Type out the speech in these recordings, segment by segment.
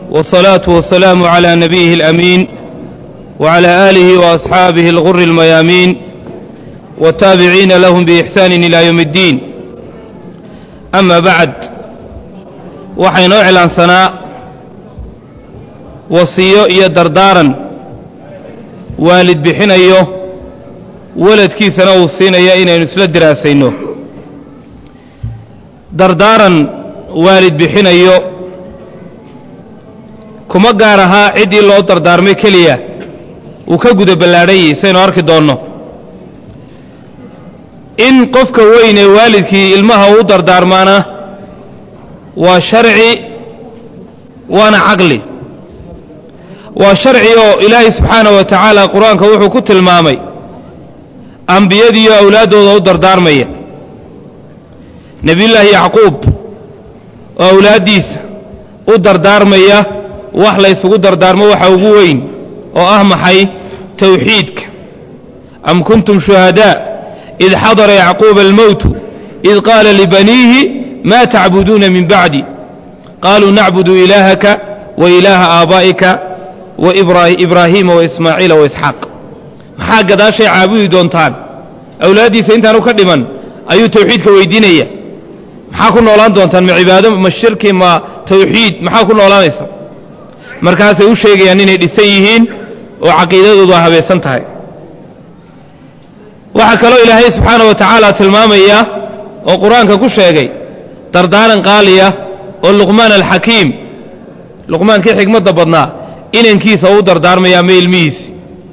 والصلاة والسلام على نبيه الأمين وعلى آله وأصحابه الغر الميامين والتابعين لهم بإحسان إلى يوم الدين أما بعد waxay noo cilaansanaa wasiyo iyo dardaaran waalid bixinayo waladkiisana uu siinaya inaynu isla diraasayno dardaaran waalid bixinayo kuma gaar ahaa ciddii loo dardaarmay keliya uu ka guda ballaadhan yahay saynu arki doonno in qofka weyn ee waalidkii ilmaha uu dardaarmaana waa sharci waana caqli waa sharci oo ilaahay subxaanahu wa tacaala qur-aanka wuxuu ku tilmaamay ambiyadiiyo awlaaddooda u dardaarmaya nebiyullaahi yacquub oo awlaaddiisa u dardaarmaya wax la ysugu dardaarmo waxa ugu weyn oo ah maxay tawxiidka am kuntum shuhadaa id xadara yacquuba almowtu id qaala libaniihi ma tacbuduuna min bacdi qaaluu nacbudu ilaahaka wa ilaaha aabaa'ika wa ibraahiima wa ismaaciila wa isxaaq maxaa gadaashay caabudi doontaan awlaaddiisa intaanu ka dhiman ayuu tawxiidka weydiinaya maxaa ku noolaan doontaan ma cibaado ma shirki ma tawxiid maxaa ku noolaanaysa markaasay u sheegayaan inay dhisan yihiin oo caqiidadoodu a habaysan tahay waxaa kaloo ilaahay subxaana wa tacaala tilmaamaya oo qur-aanka ku sheegay dardaaran qaaliya oo luqmaan alxakiim luqmaankii xikmadda badnaa inankiisa u dardaarmaya ama ilmihiisi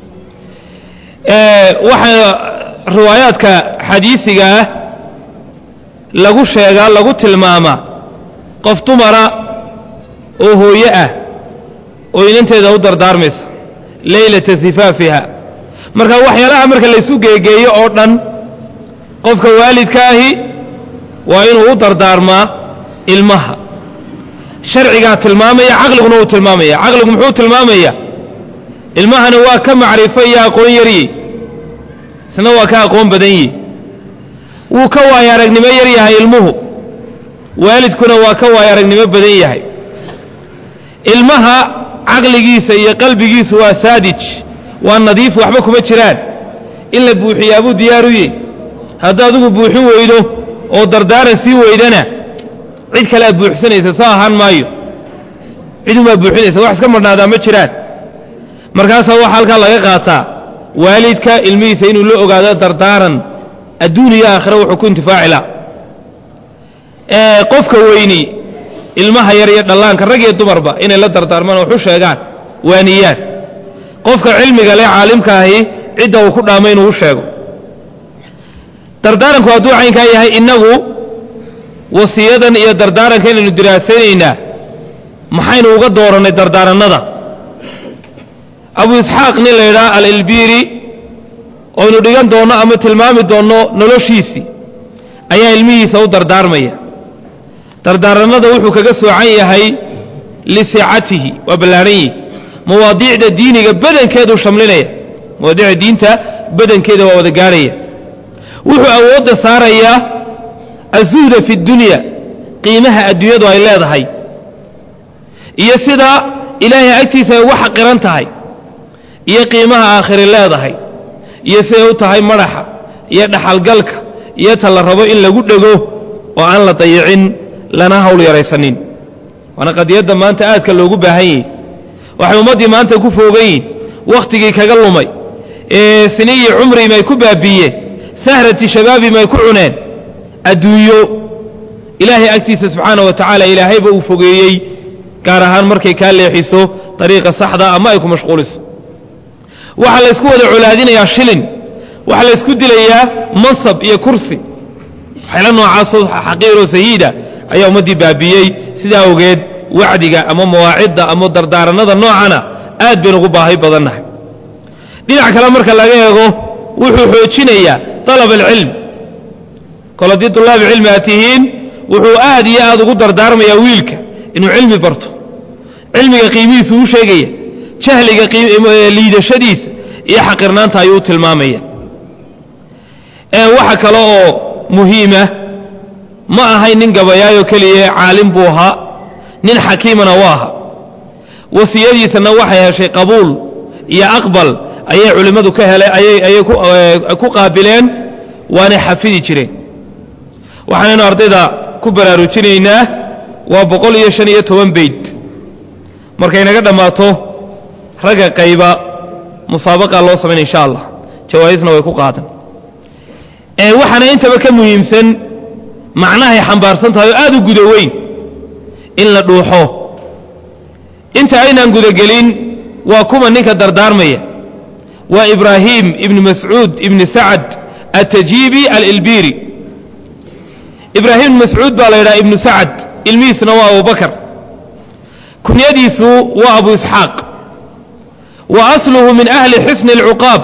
waxaa riwaayaadka xadiisiga ah lagu sheegaa lagu tilmaamaa qof dumara oo hooye ah oo inanteeda u dardaarmaysa leylata sifaafiha marka waxyaalaha marka laysu geegeeyo oo dhan qofka waalidka ahi waa inuu u dardaarmaa ilmaha sharcigaa tilmaamaya caqliguna uu tilmaamaya caqligu muxuu tilmaamaya ilmahana waa ka macrifo iyo aqoon yarye isna waa ka aqoon badan yihi wuu ka waayo aragnimo yar yahay ilmuhu waalidkuna waa ka waayo aragnimo badan yahay ilmaha caqligiisa iyo qalbigiisu waa saadij waa nadiif waxba kuma jiraan in la buuxiyaabuu diyaaruye hadda adigu buuxin weydo oo dardaaran sii weydana cid kale aad buuxsanaysa soo ahaan maayo cidumaa buuxinaysa wax iska marhnaadaa ma jiraan markaasaa waxaa halkaa laga qaataa waalidka ilmihiisa inuu la ogaado dardaaran adduun iyo aakhira wuxuu ku intifaacila qofka weyni ilmaha yar iyo dhallaanka rag iyo dumarba inay la dardaarmaan waxu sheegaan waaniyaan qofka cilmiga leh caalimka ahi cidda uu ku dhaamay inuu u sheego dardaaranku hadduu caynkaa yahay innagu wasiyadan iyo dardaaranka inaynu diraasaynaynaa maxaynu uga doorannay dardaarannada abu isxaaq nin la yidhaha alilbiiri oynu dhigan doonno ama tilmaami doonno noloshiisii ayaa ilmihiisa u dardaarmaya dardaarannada wuxuu kaga soocan yahay lisicatihi waa ballaadhan yihi mawaadiicda diiniga badankeeduu shamlinaya mawaadiicda diinta badankeeda waa wada gaarhaya wuxuu awoodda saarayaa azuhda fi dunya qiimaha adduunyadu ay leedahay iyo sida ilaahay agtiisa ay uga xaqiran tahay iyo qiimaha aakhiri leedahay iyo siday u tahay madaxa iyo dhaxalgalka iyo ta la rabo in lagu dhego oo aan la dayicin lana hawl yaraysanin waana qadiyadda maanta aadka loogu baahan yahi waxay ummaddii maanta ku foogan yihin wakhtigii kaga lumay ee siniyi cumriim ay ku baabiiyeen sahrati shabaabim ay ku cuneen adduunyo ilaahay agtiisa subxaana wa tacaala ilaahayba uu fogeeyey gaar ahaan markay kaa leexiso dariiqa saxda ama ay ku mashquuliso waxaa laysku wada colaadinayaa shilin waxaa laysku dilayaa mansab iyo kursi waxayla noocaasoo xaqiiroo sayiida ayaa ummaddii baabiiyey sidaa ogeed wacdiga ama mawaacidda ama dardaarannada noocana aad baynu ugu baahi badannahay dhinac kale marka laga eego wuxuu xoojinayaa dalab alcilm kol haddii dulaabi cilmi aad tihiin wuxuu aad iyo aad ugu dardaarmayaa wiilka inuu cilmi barto cilmiga qiimihiisu u sheegaya jahliga liidashadiisa iyo xaqirnaanta ayuu u tilmaamaya waxa kale oo muhiima ma ahayn nin gabayaayo keliya caalim buu ahaa nin xakiimana waa aha wasiyadiisana waxay heshay qabuul iyo aqbal ayay culimmadu ka hele ayay ku qaabileen waanay xafidi jireen waxaanaynu ardayda ku baraarujinaynaa waa boqol iyo shan iyo toban beyd markay naga dhammaato ragga qayba musaabaqa loo samayn insha allah jawaaisna way ku qaadan waxaana intaba ka muhiimsan macnahay xambaarsan tahay oo aad u guda weyn in la dhuuxo inta aynaan gudagelin waa kuma ninka dardaarmaya waa ibraahim ibni mascuud ibni sacad atajiibi alilbiri ibraahim ibni mascuud baa la yidhaha ibnu sacad ilmihiisna waa abubakar kunyadiisu waa abu isxaaq wa asluhu min ahli xusni alcuqaab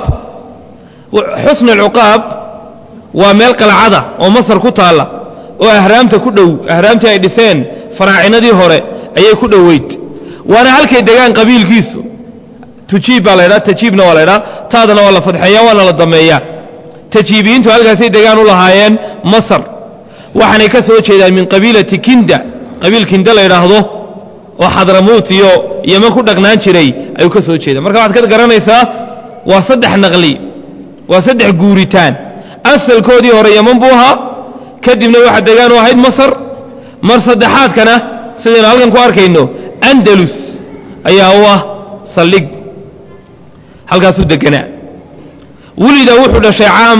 xusni alcuqaab waa meel qalcada oo masar ku taalla oo ahraamta ku dhow ahraamtii ay dhiseen faraacinadii hore ayay ku dhoweyd waana halkay degaan qabiilkiisu tujiib baa la ydhaha tajiibna waa la ydhaha taadana waa la fadxeeya waana la dameeyaa tajiibiyiintu halkaasay degaan u lahaayeen masar waxaanay ka soo jeedaan min qabiilati kinda qabiil kinda la yidhaahdo oo xadramuut iyo yeman ku dhaqnaan jiray ayuu ka soo jeeda marka waxaad ka garanaysaa waa saddex naqli waa saddex guuritaan asalkoodii hore yeman buu ahaa kadibna waxa degaan u ahayd masar mar saddexaadkana sidaynu halkan ku arkayno andalus ayaa u ah saldhig halkaasuu deganaa wulida wuxuu dhashay caam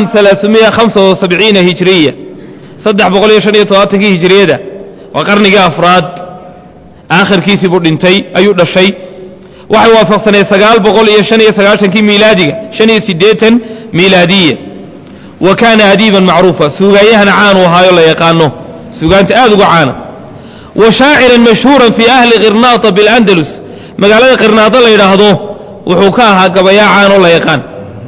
aaaiya hijriya saddex boqol iyo shan iyo todobaatankii hijriyada waa qarnigii afraad aakhirkiisii buu dhintay ayuu dhashay waxay waafaqsaneed sagaal boqol iyo shan iyo sagaashankii miilaadiga shan iyo siddeetan miilaadiya wa kaana adiiban macruufa suugaanyahana caanuu ahaayo la yaqaano suugaanta aad uga caana wa shaaciran mashhuuran fii ahli qirnaata biاlandalus magaalada qirnaado la yidhaahdo wuxuu ka ahaa gabayaa caanoo la yaqaan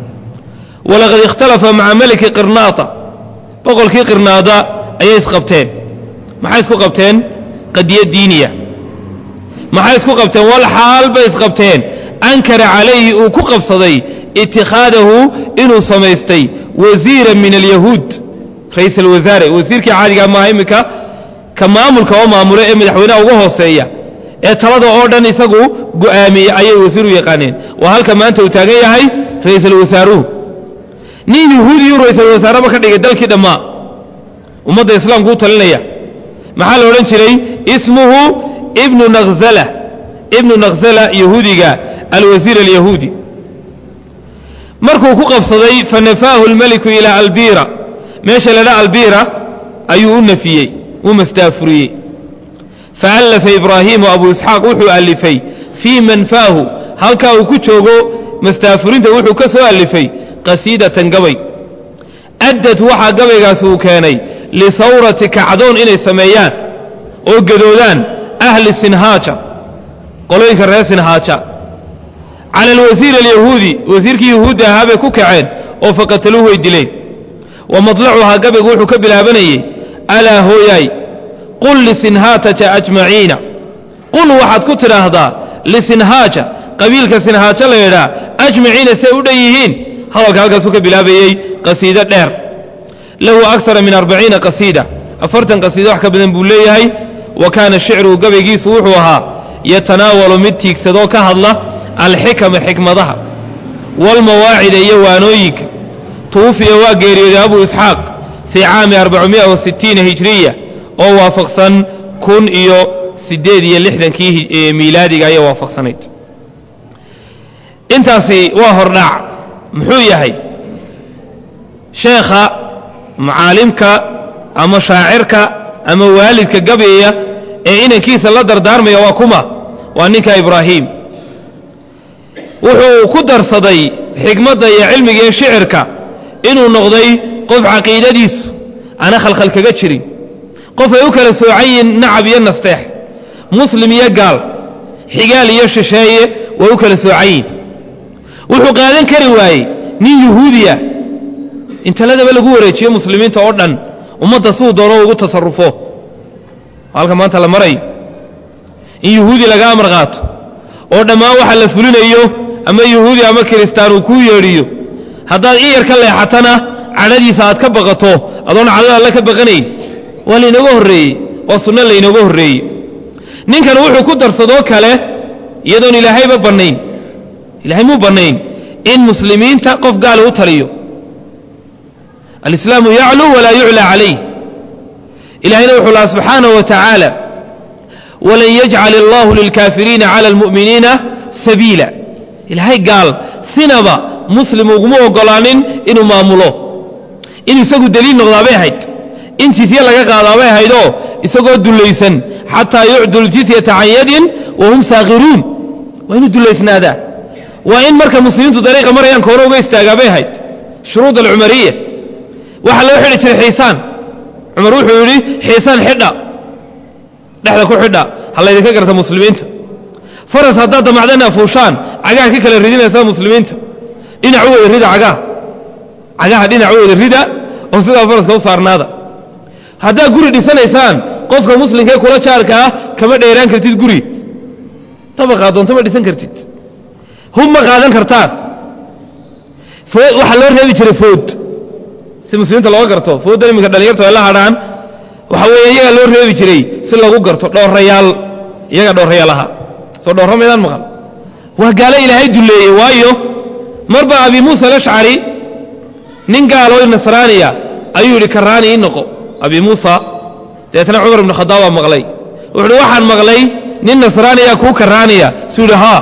walaqad ikhtalafa maca meliki qirnaata boqolkii qirnaada ayay isqabteen maxay isku qabteen qadiya diiniya maxay isku qabteen wal xaal bay isqabteen ankara calayhi uu ku qabsaday itikhaadahu inuu samaystay wasiiran min alyahuud ra'iisal wasaare wasiirkii caadiga maaha iminka ka maamulka oo maamule ee madaxweynaha uga hooseeya ee talada oo dhan isagu go'aamiyey ayay wasiir u yaqaaneen waa halka maanta uu taagan yahay ra'iisal wasaaruhu nin yahuudiyuu ra'iisal wasaareba ka dhigay dalkii dhammaa ummadda islaamku u talinaya maxaa la odhan jiray ismuhu ibnu nakzala ibnu nakzala yahuudiga alwasiir alyahuudi markuu ku qabsaday fanafaahu lmeliku ilaa albira meesha la dha albira ayuu u nafiyey u masdaafuriyey faallafa ibraahimu abu isxaaq wuxuu alifay fii manfaahu halkaa uu ku joogo masdaafurinta wuxuu ka soo alifay qasiidatan gabay addad waxaa gabaygaasi uu keenay lisawrati kacdoon inay sameeyaan oo gadoodaan ahli sinhaaja qolooyinka reer sinhaaja cala alwasiir alyahuudi wasiirkii yahuudda ahaa bay ku kaceen oo faqataluuhu way dileen wa madlacuhaa gabaygu wuxuu ka bilaabanayey alaa hooyaay qul lisinhaataja ajmaciina qul waxaad ku tidhaahdaa lisinhaaja qabiilka sinhaaja la yidhaa ajmaciina say u dhan yihiin hadalka halkaasuu ka bilaabayey qasiido dheer lahu akara min arbaciina qasiida afartan qasiida wax ka badan buu leeyahay wa kaana shicruhu gabaygiisu wuxuu ahaa yatanaawalu mid tiigsadoo ka hadla alxikama xikmadaha waalmawaacida iyo waanooyinka tuufiya waa geeriyooday abu isxaaq fii caami arbacumia wasitiina hijriya oo waafaqsan kun iyo siddeed iyo lixdankii miilaadiga ayay waafaqsanayd intaasi waa hordhac muxuu yahay sheekha macaalimka ama shaacirka ama waalidka gabayaya ee inankiisa la dardaarmaya waa kuma waa ninka ibraahim wuxuu ku darsaday xikmadda iyo cilmiga iyo shicirka inuu noqday qof caqiidadiisu ana khalkhal kaga jirin qof ay u kala soocan yihiin nacab iyo nasteex muslim iyo gaal xigaal iyo shisheeye way u kala soocan yihin wuxuu qaadan kari waayey nin yuhuudiya in taladaba lagu wareejiyo muslimiinta oo dhan ummadda siduu doono ugu tasarufo halka maanta la marayo in yuhuudi laga amar qaato oo dhammaan waxa la fulinayo ama yuhuudi ama kiristaan uu kuu yeedhiyo haddaad in yar ka leexatana cadhadiisa aad ka baqato adoon cadhada alle ka baqanayn waa laynooga horreeyey waa sunno laynooga horreeyey ninkan wuxuu ku darsadoo kale iyadoon ilaahayba bannayn ilahay muu bannayn in muslimiinta qof gaali u taliyo alislaamu yacluu walaa yuclaa calayh ilahayna wuxuu laha subxaanaه wa tacaala walan yajcal allahu lilkaafiriina cala almu'miniina sabiila ilaahay gaal sinaba muslim uguma ogolaanin inuu maamulo in isagu deliil noqdaabay ahayd in jizye laga qaadaabay ahaydoo isagoo dullaysan xataa yucdu ljizyata can yadin wahum saakhiruun waa inuu dullaysnaadaa waa in marka muslimiintu dariiqa marayaan koore uga istaagaabay ahayd shuruud alcumariya waxaa loo xidhi jiray xiisaan cumar wuxuu yidhi xiisaan xidha dhexda ku xidha ha laydinka garta muslimiinta faras haddaad damacdana fuushaan cagaha ka kala ridinaysaa muslimiinta dhinac u wada rida cagaha cagaha dhinac u wada rida oo sidaa faraska u saarnaada haddaad guri dhisanaysaan qofka muslimkaee kula jaarka ah kama dheeraan kartid guri dabaqaa doonto ma dhisan kartid hub ma qaadan kartaan food waxaa loo reebi jiray food si muslimiinta looga garto fooddan iminka dhalinyarta ay la hadhaan waxa weeye iyagaa loo reebi jiray si lagu garto dhowrayaal iyagaa dhowrayaal ahaa soo dhowra maydaan maqal waa gaalo ilaahay dulleeyey waayo marba abi muusa alashcari nin gaaloo nasraaniya ayuu yidhi karaani ii noqo abi muusa dabeetna cumar ibnu khadaab baa maqlay wuxu uhi waxaan maqlay nin nasraaniya kuu karaaniya suu yidhi haa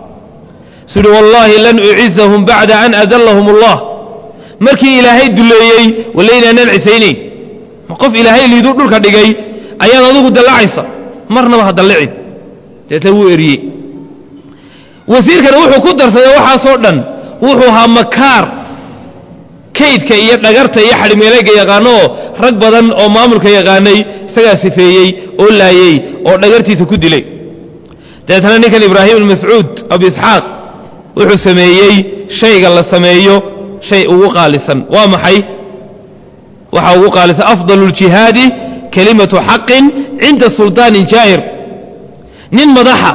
suu yidhi wallaahi lan ucizahum bacda an adallahum allah markii ilaahay duleeyey walla inaanaan cisaynayn ma qof ilaahay liiduu dhulka dhigay ayaad adugu dallacaysa marnaba ha dallicin deetna wuu eriyey wasiirkana wuxuu ku darsaday waxaasoo dhan wuxuu ahaa makaar kaydka iyo dhagarta iyo xadhimeelayga yaqaanooo rag badan oo maamulka yaqaanay isagaa sifeeyey oo laayey oo dhagartiisa ku dilay dabeetna ninkan ibraahim ibn mascuud abu isxaaq wuxuu sameeyey shayga la sameeyo shay ugu qaalisan waa maxay waxaa ugu qaalisan afdalu ljihaadi kelimatu xaqin cinda suldaanin jaa'ir nin madaxa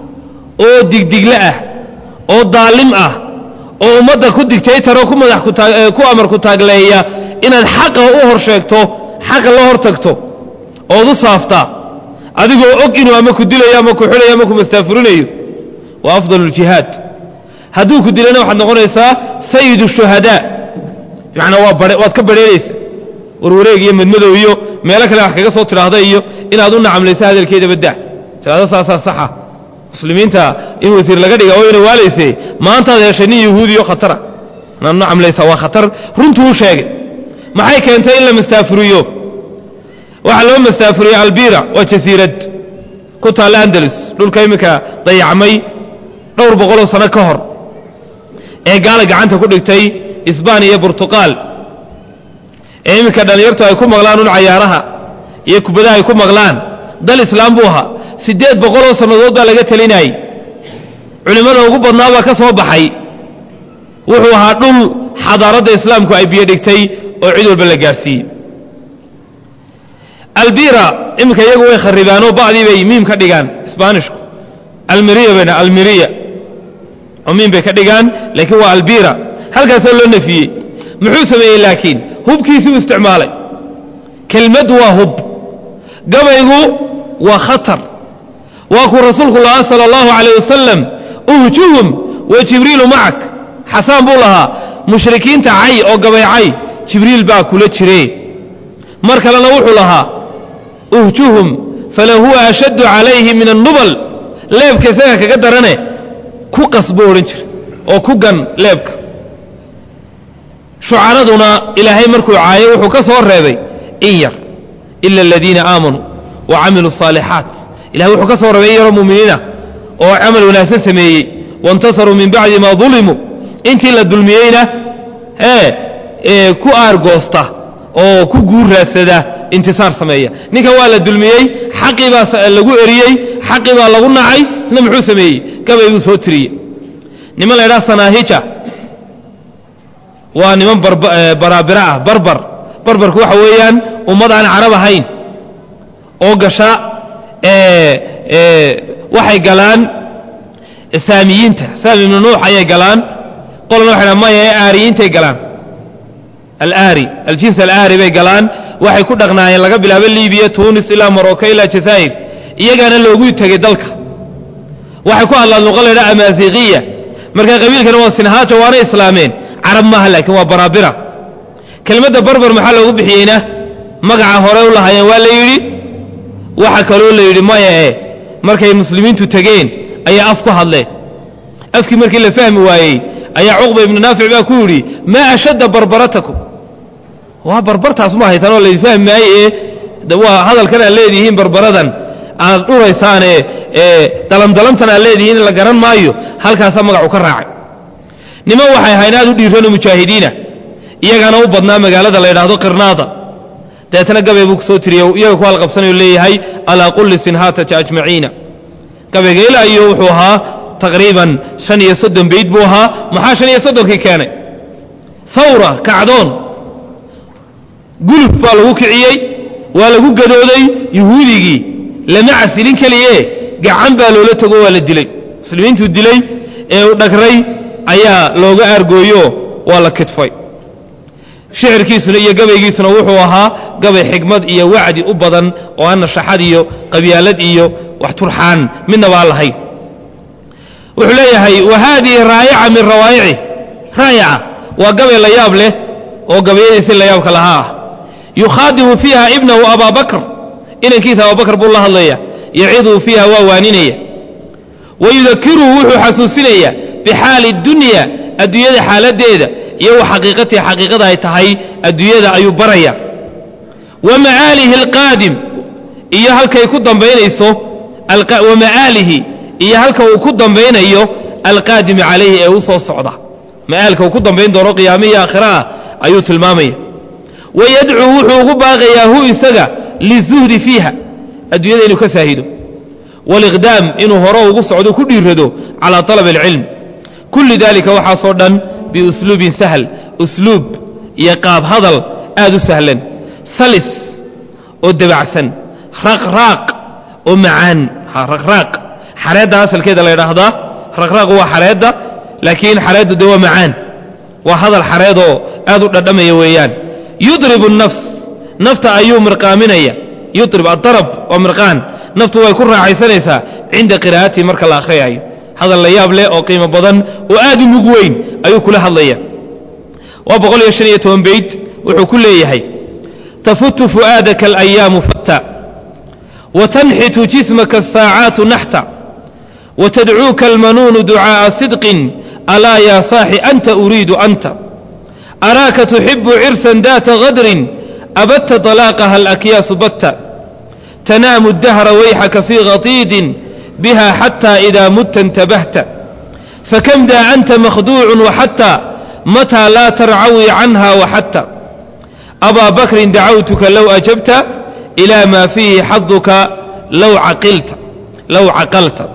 oo digdigle ah oo daalim ah oo ummadda ku digtaytaroo ku madax ku amar ku taagleeya inaad xaqa u hor sheegto xaqa la hor tagto ood u saaftaa adigoo og inuu ama ku dilayo ama ku xidhayo ama ku mastaafurinayo waa afdalu ljihaad hadduu ku dilana waxaad noqonaysaa sayidu shuhadaa bimacnaa waa bare waad ka badheeraysa warwareeg iyo madmadow iyo meelo kale wax kaga soo tidhaahda iyo inaad u nacamlaysa hadalkeeda badda tidhahdo saasaa saxa muslimiinta in wasiir laga dhiga oo ina waalayse maantaad heshay nin yahuudiyo khatara inaad nacamlaysaa waa khatar runtuu u sheegay maxay keentay in la mastaafuriyo waxaa loo mastaafuriyey albira waa jasiirad ku taalla andalus dhulka iminka dayacmay dhowr boqoloo sano ka hor ee gaala gacanta ku dhigtay isbaan iyo burtuqaal ee iminka dhallinyartu ay ku maqlaan un cayaaraha iyo kubadaha ay ku maqlaan dal islaam buu ahaa siddeed boqoloo sannadood baa laga telinayey culimmada ugu badnaa baa ka soo baxay wuxuu ahaa dhul xadaaradda islaamku ay biyo dhigtay oo cid walba la gaadhsiiyey albira iminka iyagu way kharibaanoo bacdii bay miim ka dhigaan isbaanishku almiriya bayna almiriya oo miim bay ka dhigaan laakiin waa albira halkaasoo loo nafiyey muxuu sameeyey laakiin hubkiisuu isticmaalay kelmaddu waa hub gabaygu waa khatar waa kuu rasuulku lahaa sala allahu calayh wasalam uhjuhum wa jibriilu macak xasaan buu lahaa mushrikiinta cay oo gabay cay jibriil baa kula jire mar kalena wuxuu lahaa uhjuhum falahuwa ashaddu calayhi min annubal leebka isaga kaga darane ku qas buu odhan jira oo ku gan leebka shucaraduna ilaahay markuu caayo wuxuu ka soo reebay in yar ila aladiina aamanuu wa camiluu الصaalixaat ilahay wuxuu ka soo reebay in yaroo muminiinah oo camal wanaagsan sameeyey waاntasaruu min bacdi ma dulimuu intii la dulmiyeyna ee ku aargoosta oo ku guurraadsada intisaar sameeya ninkan waa la dulmiyey xaqii baa lagu eriyey xaqii baa lagu nacay isna muxuu sameeyey gabay buu soo tiriyey niman la ydhaha sanaahija waa niman baraabira ah barbar barbarku waxa weeyaan ummad aan carab ahayn oo gasha waxay galaan saamiyiinta saami ibnu nuux ayay galaan qolna waxay dha maya ee aariyiintay galaan alaari aljins alaari bay galaan waxay ku dhaqnaayeen laga bilaabo libiya tunis ilaa morocco ilaa jazaa'ir iyagaana loogu tegey dalka waxay ku hadlaan luqa laydhaa amaasiiqiya marka qabiilkana waa sinhaaja waana islaameen carab maaha laakiin waa baraabira kelmadda barbar maxaa loogu bixiyeyna magaca hore u lahaayeen waa la yidhi waxa kaloo la yidhi maya e markay muslimiintu tegeen ayaa af ku hadleen afkii markii la fahmi waayey ayaa cuqba ibnu naafic baa ku yidhi maa ashadda barbaratakum waa barbartaas ma haytaan oo laysfahmi maaye ee waa hadalkan aad leedihiin barbaradan aad dhuraysaane ee dalamdalamtan aad leedihiin la garan maayo halkaasaa magacu ka raacay niman waxay ahayn aad u dhiiranoo mujaahidiina iyagaana u badnaa magaalada la yidhaahdo qirnaada deetna gabay buu kusoo tiriye iyaga ku halqabsanayo leeyahay alaa qulli sinhaataja ajmaciina gabayga ilaa iyo wuxuu ahaa taqriiban shan iyo soddon bayd buu ahaa maxaa shan iyo soddonkii keenay hawra kacdoon guluf baa lagu kiciyey waa lagu gadooday yuhuudigii lama casilin keliye gacan baa loola tego waa la dilay muslimiintuu dilay ee u dhagray ayaa looga aargooyo waa la kidfay shicirkiisuna iyo gabaygiisuna wuxuu ahaa gabay xigmad iyo wacdi u badan oo aan nashaxad iyo qabyaalad iyo wax turxaan midna baa lahayn wuxuu leeyahay wa haadihi raayaca min rawaayici raayaca waa gabay la yaab leh oo gabayadiisi la yaabka lahaa ah yukhaadibu fiiha ibnahu abaa bakr inankiisa abubakr buu la hadlaya yaciduu fiiha waa waaninaya wayudakiruhu wuxuu xasuusinaya bixaali اdunya adduunyada xaaladeeda iyo wa xaqiiqatihi xaqiiqada ay tahay adduunyada ayuu baraya wa maaalihi alqaadim iyo halkay ku dambaynayso wa ma'aalihi iyo halka uu ku dambaynayo alqaadimi calayhi ee u soo socda ma'aalka uu ku dambayn doono qiyaamihii aakhira ah ayuu tilmaamaya wayadcuu wuxuu ugu baaqayaa hu isaga lizuhdi fiiha adduunyada inuu ka saahido waliqdaam inuu hore ugu socdo ku dhiirado calaa alab alcilm kulli dalika waxaasoo dhan biusluubin sahl usluub iyo qaab hadal aad u sahlan salis oo dabacsan raqraaq oo macaan raqraaq xareedda asalkeeda la ydhaahdaa raqraaq waa xareedda laakiin xareeddu dee waa macaan waa hadal xareedoo aad u dhadhamaya weeyaan yudribu nafs nafta ayuu mirqaaminaya yudrib adarab waa mirqaan naftu way ku raaxaysanaysaa cinda qiraa'atihi marka la akhriyayo hadal la yaab leh oo qiimo badan oo aad u mug weyn ayuu kula hadlaya waa boqol iyo shan iyo toban bayd wuxuu ku leeyahay tafutu fu'aadaka alayaamu fatta watanxitu jismaka asaacaatu naxta watadcuuka almanuunu ducaa'a sidqin alaa yaa saaxi anta uriidu anta araaka tuxibu cirsan daata gadrin abadta طalaaqaha alakyaasu batta tanaamu اdahra wayxaka fii khatiidin biha xata ida mutta intabahta fakam daa anta makhduucu waxata mataa laa tarcawi canha waxata abaa bakrin dacawtuka low ajabta ilaa maa fiihi xaduka low caqalta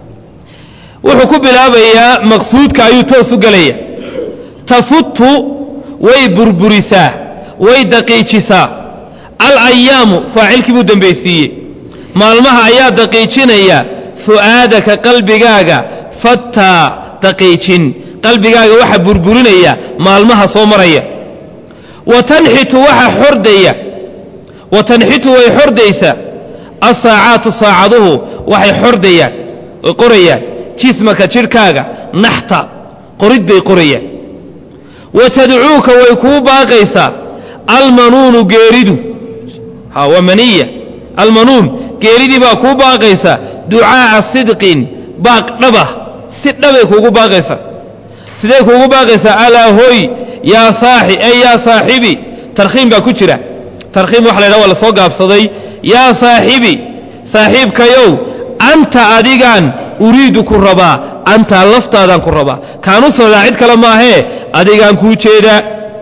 wuxuu ku bilaabayaa maqsuudka ayuu toos u gelaya tafutu way burburisaa way daqiijisaa alayaamu faacilkii buu dembaysiiyey maalmaha ayaa daqiijinaya fu'aadaka qalbigaaga fattaa daqiijin qalbigaaga waxa burburinaya maalmaha soo maraya wa tanxitu waxa xordaya wa tanxitu way xordaysaa asaacaatu saacaduhu waxay xordayaan way qorayaan jismaka jidhkaaga naxta qorid bay qorayaan wa tadcuuka way kuu baaqaysaa almanuunu geeridu ha waa maniya almanuun geeridii baa kuu baaqaysaa ducaa'a sidqin baaq dhabah si dhabay kuugu baaqaysaa sidee kuugu baaqaysaa alaa hoy yaa saaxi ey yaa saaxibi tarkhiim baa ku jira tarkhiim waxa la ydhaha waa la soo gaabsaday yaa saaxibi saaxiibkayow anta adigaan uriidu ku rabaa antaa laftaadaan ku rabaa kaanu socdaa cid kale maahee adigaan kuu jeedaa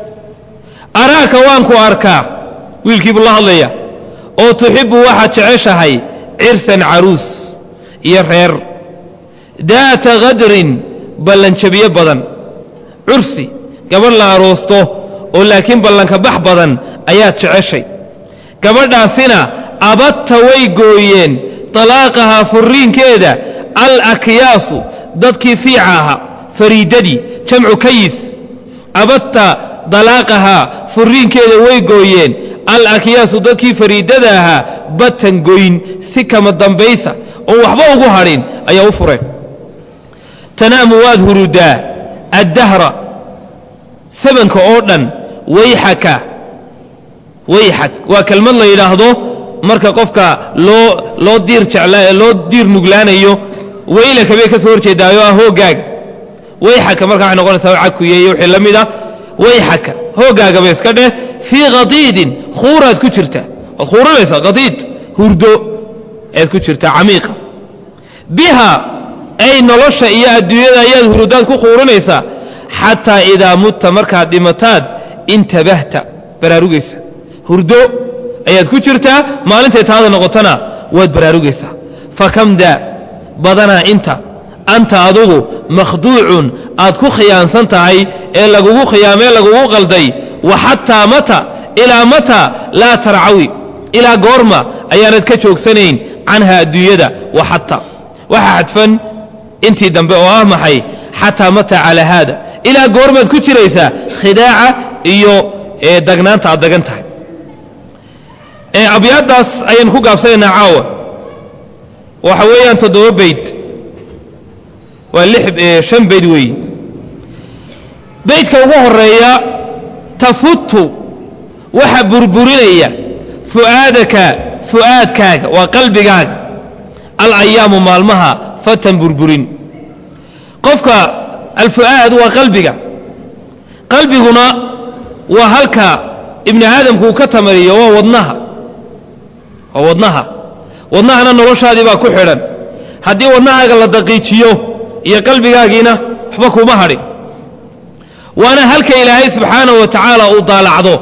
araaka waan ku arkaa wiilkiibuu la hadlaya oo tuxibbu waxaad jeceshahay cirsan caruus iyo reer daata khadrin ballanjabiye badan cursi gabadh la aroosto oo laakiin ballanka bax badan ayaad jeceshay gabadhaasina abadta way gooyeen talaaqahaa furriinkeeda al akyaasu dadkii fiica ahaa fariidadii jamcu kayis abadta dalaaqahaa furriinkeeda way gooyeen al akyaasu dadkii fariidada ahaa batan goyn si kama dambaysa oon waxba ugu hadhin ayaa u fureen tanaamu waad hurudaa addahra sabanka oo dhan wayxaka wayxak waa kelmad la yidhaahdo marka qofka loo loo diir jecla loo diir nuglaanayo waylaka bay ka soo horjeedaayo ah hoogaaga wayxaka marka waxay noqonaysaa cakuye iyo wixii la mid ah wayxaka hoogaaga bay iska dheh fii khadiidin khuuraad ku jirta waad khuuranaysaa khadiid hurdo ayaad ku jirtaa camiiqa biha ay nolosha iyo adduunyada ayaad hurudaad ku khuuranaysaa xataa idaa mutta markaad dhimataad intabahta baraarugaysa hurdo ayaad ku jirtaa maalintay taada noqotona waad baraarugaysaa fakamda badanaa inta anta adugu makhduucun aad ku khiyaansan tahay ee lagugu khiyaamee lagugu qalday wa xataa mata ilaa mata laa tarcawi ilaa goorma ayaanad ka joogsanayn canha adduunyada wa xata waxaa xadfan intii dambe oo ah maxay xataa mata calaa haada ilaa goormaad ku jiraysaa khidaaca iyo dagnaanta aad dagan tahay abyaaddaas ayaan ku gaabsanaynaa caawa waxa weeyaan toddoba bayd waa lix shan bayd weeye baydka ugu horeeya tafutu waxa burburinaya fu'aadaka fu'aadkaaga waa qalbigaaga alayaamu maalmaha fatan burburin qofka alfu'aad waa qalbiga qalbiguna waa halka ibni aadamku uu ka tamariyo waa wadnaha waa wadnaha wadnahana noloshaadii baa ku xidhan haddii wadnahaaga la daqiijiyo iyo qalbigaagiina waxba kuma hadhin waana halka ilaahay subxaanahu wa tacaala uu daalacdo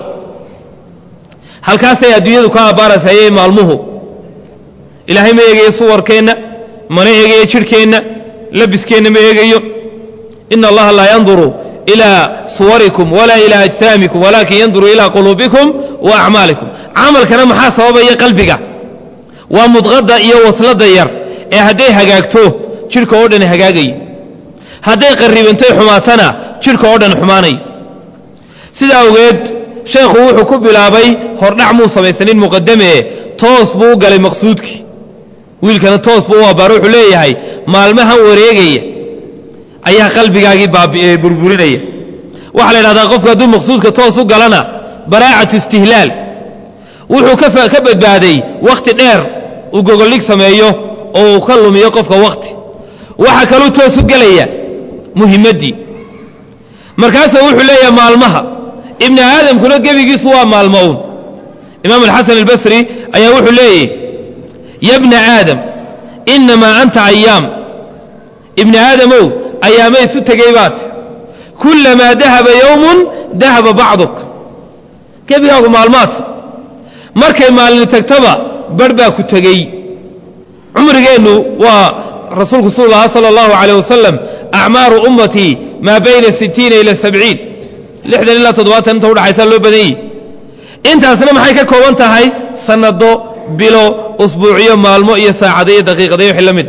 halkaasay adduunyadu ka abbaarasayay maalmuhu ilaahay ma eegayo suwarkeenna mana eegayo jidhkeenna labiskeenna ma eegayo ina allaha laa yanduru ilaa suwarikum walaa ilaa ajsaamikum walaakin yanduru ilaa quluubikum wa acmaalikum camalkana maxaa sababaya qalbiga waa mudqadda iyo wasladda yar ee hadday hagaagto jidhka oo dhan hagaagayo hadday qarribantay xumaatana jidhka oo dhan xumaanayo sida awgeed sheekhu wuxuu ku bilaabay hordhac muu samaysanin muqadamee toos buu u galay maqsuudkii wiilkana toos buu u abbaaro wuxuu leeyahay maalmahan wareegaya ayaa qalbigaagii burburinaya waxaa la yidhahdaa qofku hadduu maqsuudka toos u galana baraacatu istihlaal wuxuu ka badbaaday wakhti dheer uu gogoldhig sameeyo oo uu ka lumiyo qofka wakhti waxa kaluu toos u gelaya muhimmaddii markaasuu wuxuu leeyahay maalmaha ibni aadamkuna gebigiisu waa maalmo uun imaam alxasan albasri ayaa wuxuu leeyahy ya bna aadam innamaa anta ayaam ibni aadamow ayaamay isu tegey baat kullamaa dahaba yowmun dahaba bacduk gebigaagu maalmaad markay maalini tagtaba barh baa ku tegey cumrigeennu waa rasuulku suu lahaa sala allahu calayh wasalam acmaaru ummatii maa bayna sittiina ila sabciin lixdan ilaa toddobaatan inta udhaxaysa loo badan yihi intaasna maxay ka kooban tahay sannado bilo usbuuciyo maalmo iyo saacado iyo daqiiqada iyo wixii la mida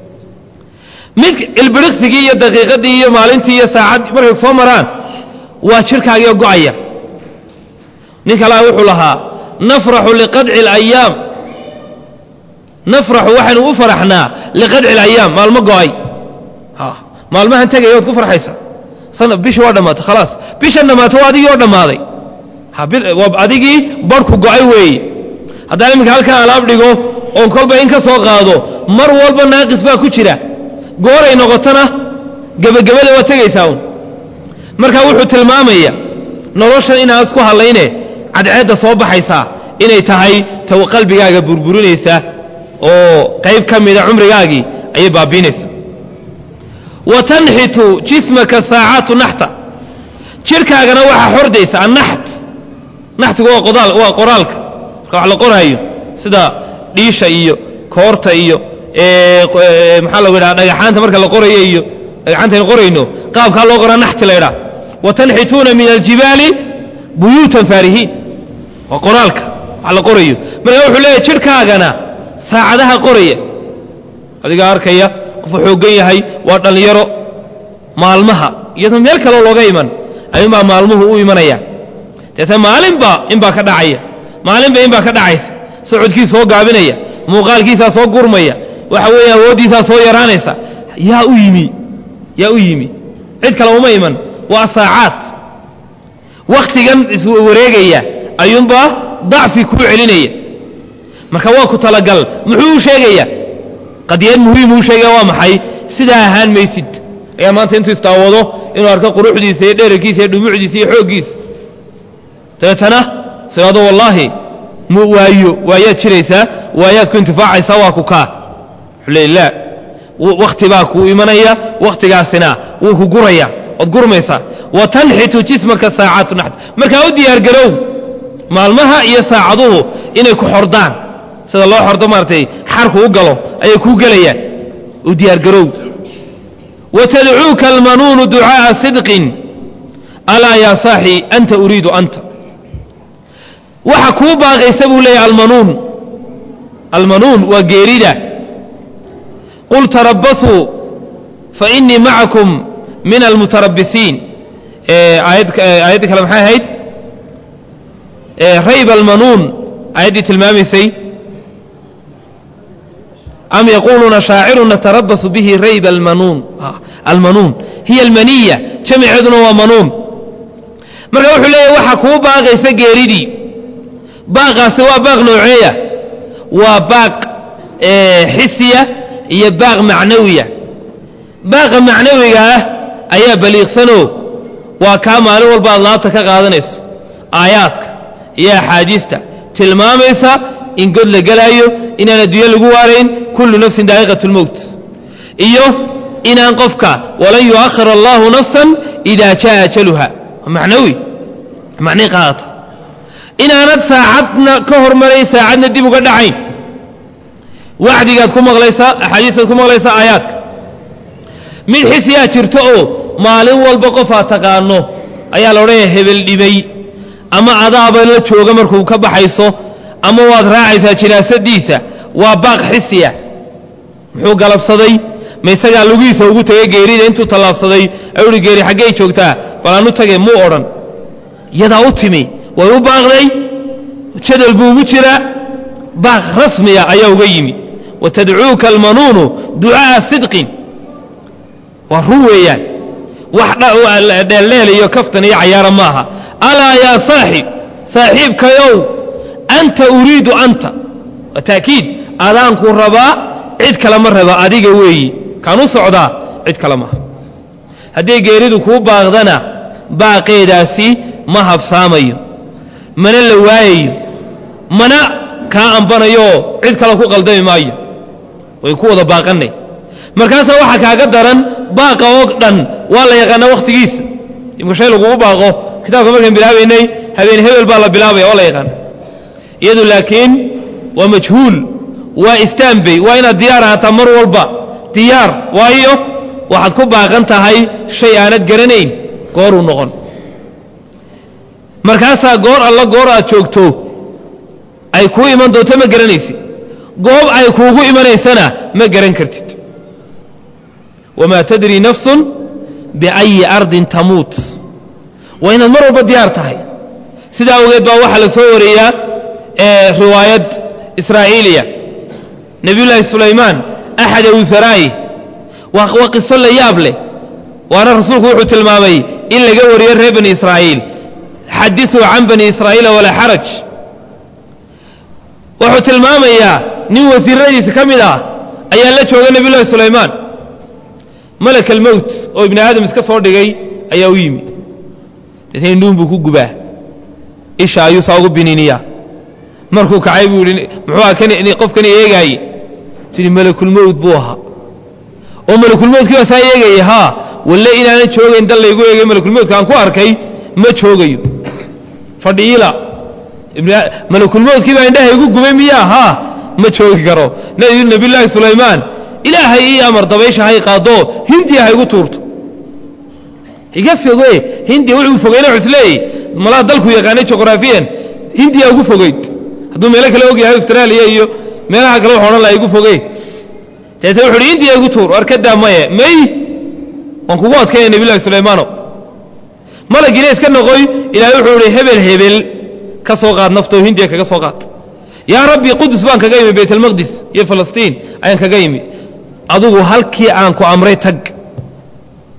mid ilbiriqsigii iyo daqiiqadii iyo maalintii iyo saacaddii markay soo maraan waa jidhkaagiio go'aya nin kalaa wuxuu lahaa nafraxu liqadci alayaam nafraxu waxaynu u faraxnaa liqadci alayaam maalmo go'ay maalmahan tegaya waad ku farxaysaa bishii waa dhammaatay khalaas bishan dhammaatay waa adigii oo dhammaaday waa adigii barhku go'ay weeye haddaan iminka halkan alaab dhigo oon kolba in ka soo qaado mar walba naaqis baa ku jira gooray noqotona gebagabada waa tegaysaa un markaa wuxuu tilmaamaya noloshan inaad isku hadlayne cadceedda soo baxaysaa inay tahay ta qalbigaaga burburinaysa oo qayb ka mida cumrigaagii ayay baabiinaysa wa tanxitu jismaka saacatu naxta jidhkaagana waxaa xordaysa annaxt naxtigu waa qoraalka marka wax la qoraayo sida dhiisha iyo koorta iyo maxaa lagu ydhaha dhagaxaanta marka la qorayo iyo dhagaxaantaynu qorayno qaabkaa loo qoraa naxti la ydhaha wa tanxituuna min aljibaali buyuutan faarihiin waa qoraalka wax la qorayo markaa wuxuu leeyahy jidhkaagana saacadaha qoraya adigaa arkaya qofu xooggan yahay waa dhallinyaro maalmaha iyadoo meel kaloo looga iman ayuunbaa maalmuhu u imanaya deetna maalinba inbaa ka dhacaya maalinba inbaa ka dhacaysa socodkii soo gaabinaya muuqaalkiisaa soo gurmaya waxa weeye awooddiisaa soo yaraanaysa yaa u yimi yaa u yimi cid kale uma iman waa saacaad wakhtigan iswareegaya ayuunbaa dacfi kuu celinaya marka waa ku talagal muxuu u sheegaya qadiyad muhiim uu sheegaya waa maxay sidaa ahaan maysid ayaa maanta intuu istaawado inuu arko quruxdiisa iyo dherarkiisa iyo dhumucdiisa iyo xooggiisa dabeetana sidaado wallaahi mu waayo waayaad jiraysaa waayaad ku intifaacaysaa waa ku kaa wuxuu leey laa wakhti baa kuu imanaya wakhtigaasina wuu ku guraya ood gurmaysaa wa tanxitu jismaka saacatu naxt markaa u diyaargarow maalmaha iyo saacaduhu inay ku xordaan sida loo xordo maaratay xarku u galo ayay kuu gelayaan u diyaargarow wa tadcuuka almanuunu ducaa'a sidqin alaa yaa saaxi anta uriidu anta waxa kuu baaqaysa buu leeyahy almanuun almanuun waa geerida qul tarabbasuu fa innii macakum min almutarabisiin aayadda kale maxay ahayd rayb almanuun aayaddii tilmaamaysay am yaquuluuna shaacirun natarabasu bihi rayb almanuun almanuun hiya almaniya jamiceeduna waa manuun marka wuxuu leeyahy waxa kuu baaqaysa geeridii baaqaasi waa baaq nooceeya waa baaq xisiya iyo baaq macnawiya baaqa macnawiga ah ayaa baliiqsanoo waa kaa maalin walba aad laabta ka qaadanayso aayaadka iyo axaadiista tilmaamaysa in god la gelaayo inaan adduunye lagu waarayn kullu nafsin daa'iqat lmowt iyo inaan qofka walan yu'akhir allahu nafsan idaa jaa ajaluha macnawi macnay qaadata inaanad saacadna ka hormarayn saacadna dib uga dhacayn wacdigaad ku maqlaysaa axaadiistaad ku maqlaysaa aayaadka mid xisiyaa jirto oo maalin walba qof aad taqaano ayaa la odhanaya hebel dhibay ama adaaba la jooga markuu ka baxayso ama waad raacaysaa jinaasadiisa waa baaq xisiya muxuu galabsaday ma isagaa lugihiisa ugu tegay geerida intuu tallaabsaday ayuuhi geeri xaggey joogtaa bal aanu tage muu odhan iyadaa u timi way u baaqday jadal buu ugu jiraa baaq rasmiya ayaa uga yimi wa tadcuuka almanuunu ducaa'a sidqin waa run weeyaan wax dheeldheel iyo kaftan iyo cayaara maaha alaa yaa saaxib saaxiibkayow anta uriidu anta waa taakiid adaanku rabaa cid kale ma raba adiga weeyi kaan u socdaa cid kale maaha hadday geeridu kuu baaqdana baaqeedaasi ma habsaamayo mana la waayayo mana kaa ambanayooo cid kale ku qaldami maayo way ku wada baaqanay markaasaa waxaa kaaga daran baaqa oo dhan waa la yaqaanaa wakhtigiisa imka shay lagugu baaqo kitaabka markaan bilaabaynay habeen hebel baa la bilaabaya waa la yaqaana iyadu laakiin waa majhuul waa istaanbey waa inaad diyaar ahaataa mar walba diyaar waayo waxaad ku baaqan tahay shay aanad garanayn gooruu noqon markaasaa goor alla goor aad joogto ay kuu iman doonto ma garanaysid goob ay kuugu imanaysana ma garan kartid wamaa tadri nafsun biayi ardin tamuut waa inaad mar walba diyaar tahay sidaa awgeed baa waxaa la soo wareeyaa riwaayad israa'iiliya nebiyullaahi sulaymaan axada wasaraa'i waa qiso la yaab leh waana rasuulku wuxuu tilmaamay in laga wariyo reer bani israa'iil xadiثuu can bani israa'iila walaa xaraj wuxuu tilmaamayaa nin wasiiradiisa ka mid ah ayaa la jooga nebiy llahi sulaymaan malak almowt oo ibni aadam iska soo dhigay ayaa u yimi deetna indhuun buu ku gubaa isha ayuu saa ugu biniiniyaa markuu kacay buu yihi muxuu aha kan qofkani eegaaye tidhi malakulmowt buu ahaa oo malakulmowtkii baa saa eegaya haa walle inaanan joogayn dal laygu eegay malakulmowtka aan ku arkay ma joogayo fadhiila malakulmowtkii baa indhaha igu gubay miyaa haa ma joogi karo nebiyullaahi sulaymaan ilaahay ii amar dabaysha hay qaado hindiya ha igu tuurto iga foge hindiya wuxuu fogeyna cusleeyey malaa dalku yaqaanay juqraafiyan hindiya ugu fogeyd hadduu meelo kale og yahay austraaliya iyo meelaha kale wax odhan laha igu foge deetna wuxu uhi hindiya igu tuur arkadaa maye may waan kugu adkaya nebillahi sulaymaano malagiina iska noqoy ilaahay wuxuu ihi hebel hebel ka soo qaad naftoo hindiya kaga soo qaad yaa rabbi qudus baan kaga yimi baytalmaqdis iyo falastiin ayaan kaga yimi adugu halkii aan ku amray tag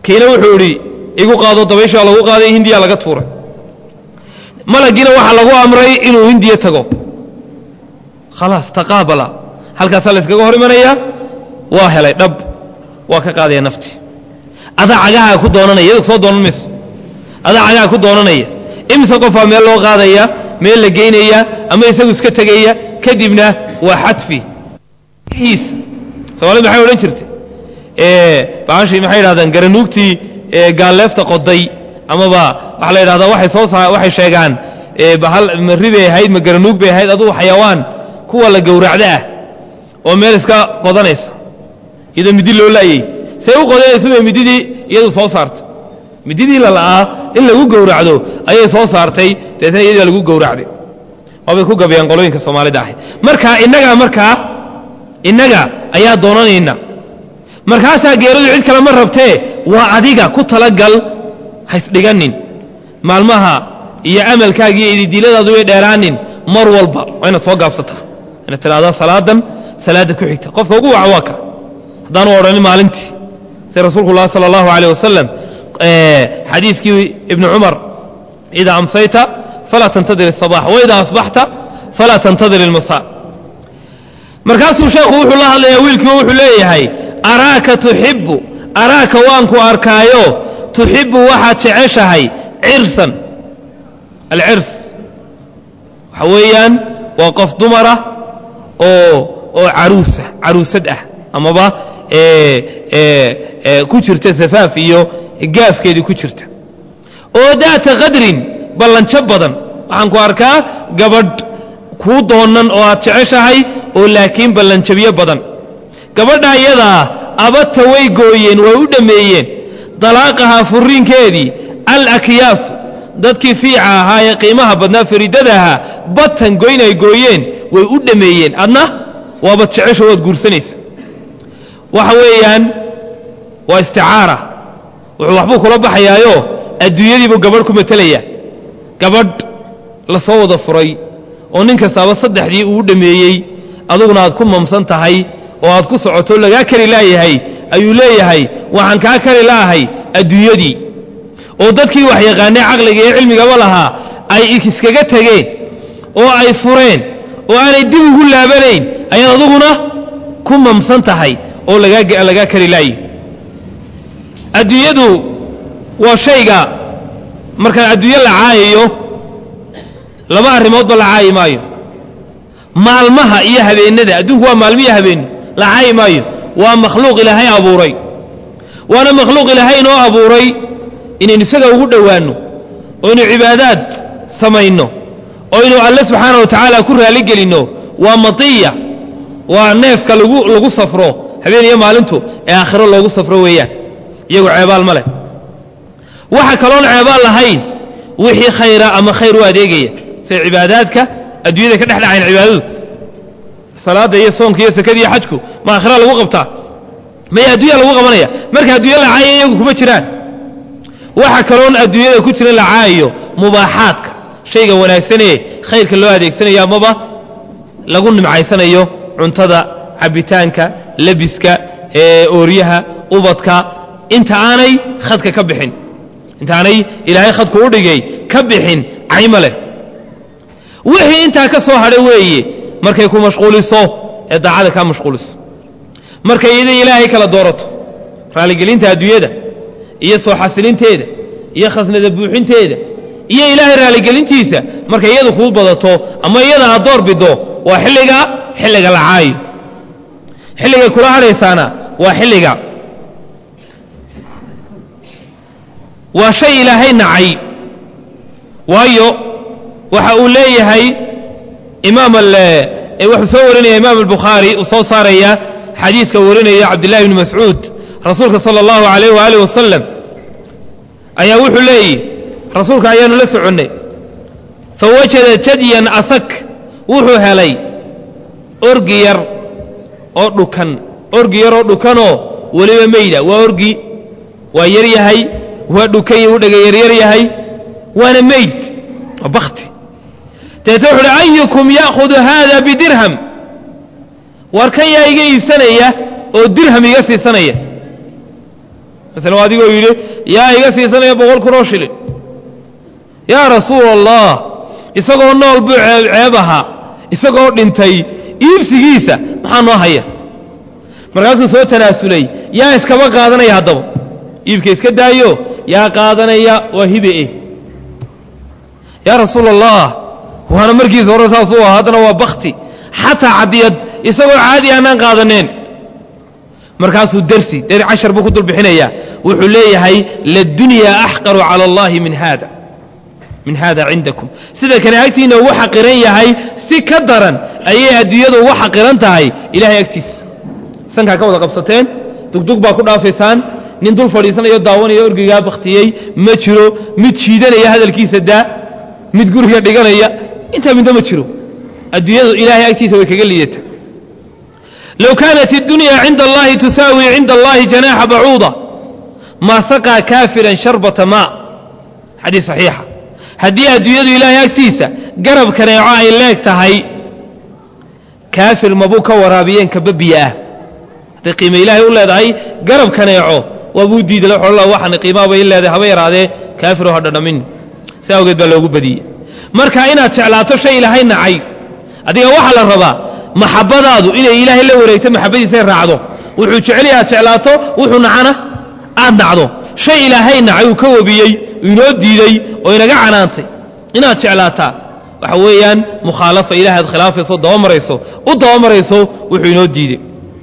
kiina wuxuu idhi igu qaado dabayshaa lagu qaaday hindiya laga tuuray malagiina waxaa lagu amray inuu hindiya tago khalaas taqaabala halkaasaa la yskaga hor imanayaa waa helay dhab waa ka qaadaya nafti adaa cagaha ku doonanaya iyadoo soo doonan mayso adaa cagaha ku doonanaya imise qofaa meel loo qaadaya meel la geynaya ama isagu iska tegaya kadibna waa xadfi soomaalida maxay odhan jirtay baashii maxay yidhahdaan garanuugtii gaalleefta qoday amaba waxaa la yidhahdaa waxay soo saa waxay sheegaan bahal ma ri bay ahayd ma garanuug bay ahayd adugu xayawaan kuwa la gowracda ah oo meel iska qodanaysa iyadoo midi loo laayey see u qodanaysa bay mididii iyadu soo saartay mididii la la'aa in lagu gowracdo ayay soo saartay deetna iyadii lagu gowracday waabay ku gabayaan qolooyinka soomaalida ahay marka innagaa markaa innaga ayaa doonanayna markaasaa geeradu cid kale ma rabtee waa adiga ku talagal haysdhiganin maalmaha iyo amalkaaga iyo ididiiladaadu way dheeraanin mar walba waa inaad soo gaabsataa inaad tidhahdaa salaadan salaadda ku xigta qofka ugu waca waa ka haddaanu odhanin maalintii sida rasuulku lah sala allahu aleyh wasalam xadiidkii ibni cumar idaa amsayta falaa tantadir الصabax waidaa asbaxta falaa tantadir اlmasa markaasuu sheekhu wuxuu la hadlayaa wiilkii wuxuu leeyahay araaka tuxibu araaka waanku arkaayo tuxibu waxaad jeceshahay cirsan alcirs waxa weeyaan waa qof dumara oo oo caruusa caruusad ah amaba ku jirta safaaf iyo gaafkeedii ku jirta oo daata qadrin ballanjo badan waxaan ku arkaa gabadh kuu doonan oo aad jeceshahay oo laakiin ballanjabyo badan gabadha iyadaa abadta way gooyeen way u dhammeeyeen dalaaqahaa furiinkeedii al akyaasu dadkii fiica ahaa ee qiimaha badnaa fariidada ahaa batan goyn ay gooyeen way u dhammeeyeen adna waabad jecesho waad guursanaysa waxa weeyaan waa isticaara wuxuu waxbuu kula baxayaayo adduunyadiibuu gabadh ku matelayaa gabadh la soo wada furay oo nin kastaaba saddexdii uu dhammeeyey aduguna aad ku mamsan tahay oo aad ku socoto lagaa kari laayahay ayuu leeyahay waxaan kaa kari la'ahay adduunyadii oo dadkii wax yaqaanay caqliga iyo cilmigaba lahaa ay iskaga tegeen oo ay fureen oo aanay dib ugu laabanayn ayaad aduguna ku mamsan tahay oo lagaa kari laayi adduunyadu waa shayga markaan adduunyo la caayayo laba arrimoodba la caayi maayo maalmaha iyo habeennada adduunku waa maalmo iyo habeenno la caayi maayo waa makhluuq ilaahay abuuray waana makhluuq ilaahay inoo abuuray inaynu isaga ugu dhowaanno oo ynu cibaadaad samayno oo ynu alle subxaana wa tacaala ku raaligelinno waa matiya waa neefka lagu lagu safro habeen iyo maalintu ee aakhiro loogu safro weeyaan iyagu ceebaal ma leh waxa kaloon ceebaal lahayn wixii khayra ama khayr u adeegaya sida cibaadaadka adduunyada ka dhex dhacayn cibaadadu salaadda iyo soonka iyo sakada iyo xajku ma aakhira lagu qabtaa maya adduunya lagu qabanaya marka adduunya la caaya iyagu kuma jiraan waxa kaloon adduunyada ku jiran la caayayo mubaaxaadka shayga wanaagsanee khayrka loo adeegsanayo amaba lagu nimcaysanayo cuntada cabitaanka labiska ooryaha ubadka inta aanay khadka ka bixin inta aanay ilaahay khadku u dhigay ka bixin cayma leh wixii intaa ka soo hadha weeye markay ku mashquuliso ee daacada kaa mashquuliso markay iyada ilaahay kala doorato raaligelinta adduunyada iyo soo xasilinteeda iyo khasnada buuxinteeda iyo ilaahay raaligelintiisa markay iyadu kuu badato ama iyada aad door bido waa xilliga xilliga la caayo xilligay kula hadhaysaana waa xilliga waa shay ilaahay nacay waayo waxa uu leeyahay imaam wuxuu soo warinaya imaam albukhaari uu soo saaraya xadiiska warinaya cabdillahi bni mascuud rasuulka sala allahu alayh waaalih wasalam ayaa wuxuu leeyihi rasuulka ayaanu la soconnay fawajada jadyan asak wuxuu helay orgi yar oo dhukan orgi yar oo dhukanoo weliba meyda waa orgi waa yar yahay waa dhukan u dhega yaryar yahay waana meyd waa bakti deeta wuxu uhi ayukum ya'khudu haada bidirham war kan yaa iga iibsanaya oo dirham iga siisanaya masalan waa adigoo yidhi yaa iga siisanaya boqol kun oo shilin yaa rasuul allah isagoo nool buu ceeb ahaa isagoo dhintay iibsigiisa maxaa noo haya markaasuu soo tanaasulay yaa iskaba qaadanaya haddaba iibka iska daayo yaa qaadanaya waa hibe eh yaa rasuul allah waana markiisa hore saasuu ahaa haddana waa bakti xataa cadiyad isagoo caadi aanaan qaadaneen markaasuu dersi der cashar buu ku dulbixinayaa wuxuu leeyahay ladunyaa axqaru cala allahi min haada min hada cindakum sida kane agtiina ugu xaqiran yahay si ka daran ayay adduunyadu ugu xaqiran tahay ilahay agtiisa sankaa ka wada qabsateen dugdug baa ku dhaafaysaan nin dul fadhiisanayo daawanaya orgigaa baktiyey ma jiro mid jiidanaya hadalkiisa daa mid guriga dhiganaya intaa midna ma jiro adduunyadu ilaahay agtiisa way kaga liidata low kaanat اdunya cinda allahi tusaawi cinda allahi janaaxa bacuuda maa saqaa kaafiran sharbata maa xadiis saxiixa haddii adduunyadu ilaahay agtiisa garab kaneeco ay leeg tahay kaafir mabuu ka waraabiyeen kababiya ah hadday qiime ilaahay u leedahay garab kaneeco waabuu diiday waxaan qiimaha bay leedahay haba yaraadee kaafiroo ha dhadhamin si awgeed baa loogu badiyey marka inaad jeclaato shay ilaahay nacay adiga waxaa la rabaa maxabadaadu inay ilaahay la wareegto maxabadiisay raacdo wuxuu jecel aad jeclaato wuxuu nacana aad nacdo shay ilaahay nacay uu ka wabiyey inoo diiday oo inaga canaantay inaad jeclaataa waxa weeyaan mukhaalafa ilahay aad khilaafayso dabamarayso u dabamarayso wuxuu inoo diiday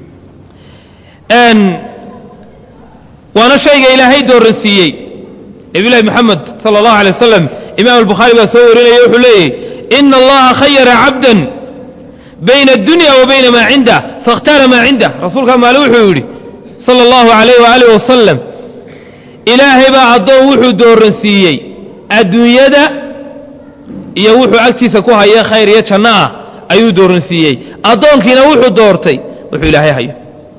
waana shayga ilaahay dooransiiyey nabiyulahi moxamed sala allahu alay wasalam imaam albukhaari baa soo warinaya wuxuu leeyahy ina allaha khayara cabdan bayna addunya wa bayna maa cindah faاkhtaara maa cindah rasuulkaa maale wuxuu yidhi sala allahu alayh waalih wasalam ilaahay baa addoon wuxuu dooransiiyey adduunyada iyo wuxuu agtiisa ku haya khayr iyo janno ah ayuu dooransiiyey addoonkiina wuxuu doortay wuxuu ilaahay hayo